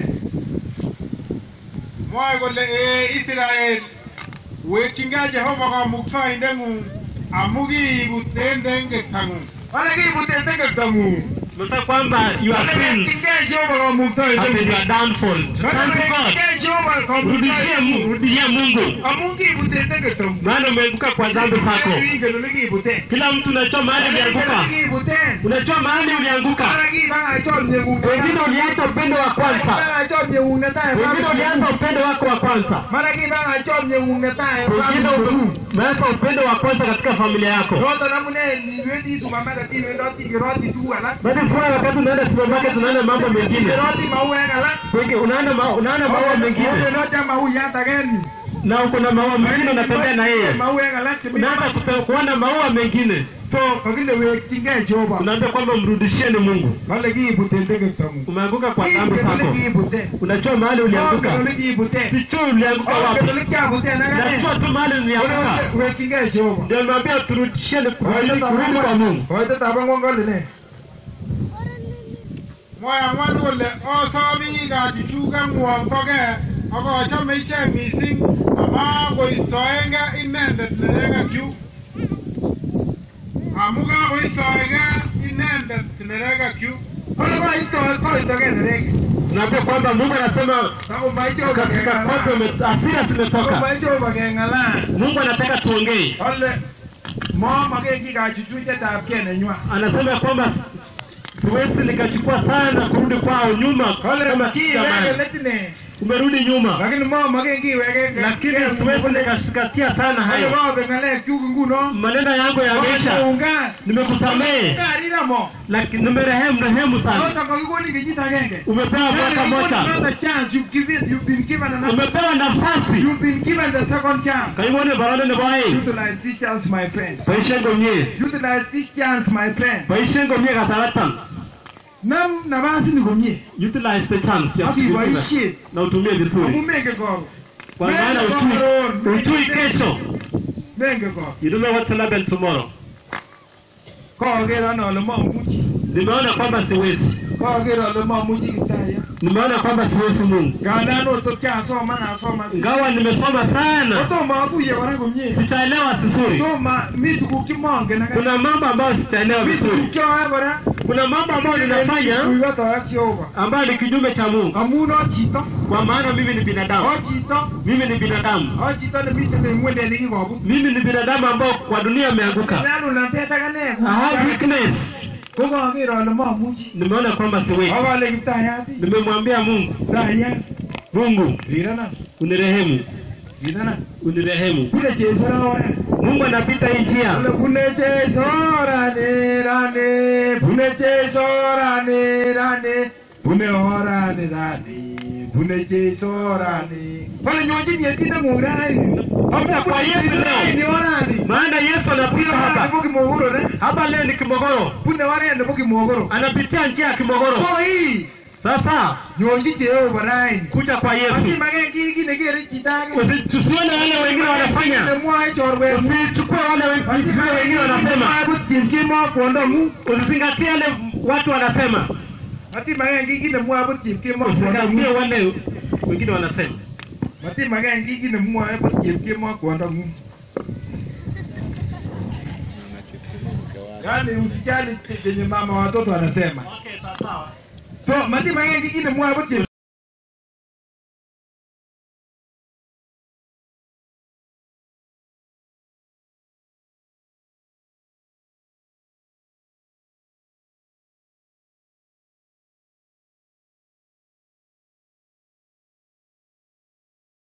mwoe kole ee Israel wekyingei Jehova kamuktoindeng'ung amu kiibut en tengekang'ung kole kiibuten tengektangung Unasema kwamba your sins Kingei Jehova have been kamuktoindengung your downfall. Turn to God. Kingei Jehova Rudishie Mungu, kamuktoindengung rudishie Mungu. amu kiibuten tengektangung Maana umeanguka kwa dhambi zako. ingen ole kiibuten Kila mtu unajua mahali ulianguka. kiibuten Unajua mahali ulianguka. Mara kibanga chomyeng'ung Wengine uliacha upendo wa kwanza. Kibanga chomyeng'ung netai Wengine ulianza upendo wako wa kwanza. mara kibanga chomyeng'ung netai Wengine umeanza upendo wa kwanza katika familia yako. noton amune iwendi supermarket iwendoti keroti tuguk alak Basi sio wakati unaenda supermarket unaenda mambo mengine. keroti mauek alak Wengi unaenda ma, unaenda maua mengine Owendoti ak mauyat ageni na uko na maua mengine unatembea na yeye. mauek alak chemi Unaanza kute- kuona maua mengine. so kakile wekyingei Jehova Unaambia kwamba mrudishieni Mungu. kale kiibuten tengektangung Umeanguka kwa dhambi Ingen ole zako. kiibuten Unajua mahali Ongen ulianguka. ole kiibuten Sijui ulianguka Ongen wapi. ole kiabuten agane Najua tu mahali ulianguka. wekyingei Jehova Ndio nimeambia turudishieni kurudi kurudi kwa Mungu. koitetab ang'wan kole ne mwoe ang'wan kole osomi kachuchukeng'wong bogee ak achome ichek missing ama koistoenge inendet nerekekyu amu kakoistoege inendet nerekekyu kole koito koitogei nereke Tunaambia kwamba Mungu anasema takomai Jehova katika kwako keng'alal ime- hasira zimetoka. takomai Jehova keng'alal Mungu anataka tuongee. kole momoken ki kachuchuchetab kee nenywa anasema ya kwamba siwezi nikachukua sana kurudi kwao nyuma kole kama kiweke zamani. letine umerudi nyuma lakini momoken kiweke lakini siwezi nikashikatia sana hayo hayo kobe ng'alek chuk nguno maneno yangu yameisha koungan nimekusamehe kariramo lakini nimerehemu rehemu sana noton kakikonin kenyit agenge umepewa mwaka moja Another chance you've given you've been given another umepewa nafasi you've been given the second chance kaibone barone nebo aeng utilize this chance my friend boisien komie utilize this chance my friend boisien komie kasaratan nam nafasini komie utilize the chance ya akiboishe na utumie amu vizuri menge koro kwa maana ujui ujui kesho menge koro you don't know what will happen tomorrow koker ane ale mamuchi nimeona kwamba siwezi koker ale mamuchi kiptaya nimeona kwamba siwezi mungu ngandan otot kiasoman asoman ngawa nimesoma sana kotomo akuye kora komie sichaelewa vizuri tomo mi tuguk chemongen aka kuna mambo ambayo sichaelewa mi tuguk vizuri cheoe kora kuna mambo ambayo ninafanya kuiyoto ak Jehova ambayo ni kinyume cha mungu amun o chito kwa maana mimi ni o binadamu chito mimi ni binadamu o chito nemiten en ng'wende nekikobut mimi ni binadamu ambao kwa dunia ameanguka nyalulnatet akane I have weakness ko kaker ale mamuchi nimeona kwamba siwezi akale kiptayat nimemwambia mungu kiptayat mungu rirana unirehemu rirana unirehemu bune Jesu ora mungu anapita hii njia Ole bune Jesu rane rane bune Jesu rane rane bune orane rane bune Jesu rane pale nyonji nyetinde murai Hamna kwa Yesu leo. ni orani maana yesu anapita hapa hapa kimogoro ne hapa leo ni kimogoro bune orane nebo kimogoro anapitia njia ya kimogoro so hii sasa nyonji Jehova raini kuja kwa yesu Masimagen kii kii nekere chito age Usi- tusione wale wengine wanafanya nemwoe chorwet usichukue wale wen- usichukue wengine wanasema Matimagen kii kimo kwondong'ung usizingatie wale watu wanasema Matimagen kii kii nemwoe butyip kimo usizingatie kwondong'ung wale wengine wanasema Matimagen kii kii nemwoe butyip kimo kwondong'ung Yaani usijali chenye mama watoto wanasema. So matimagen kii kii nemwoe butyip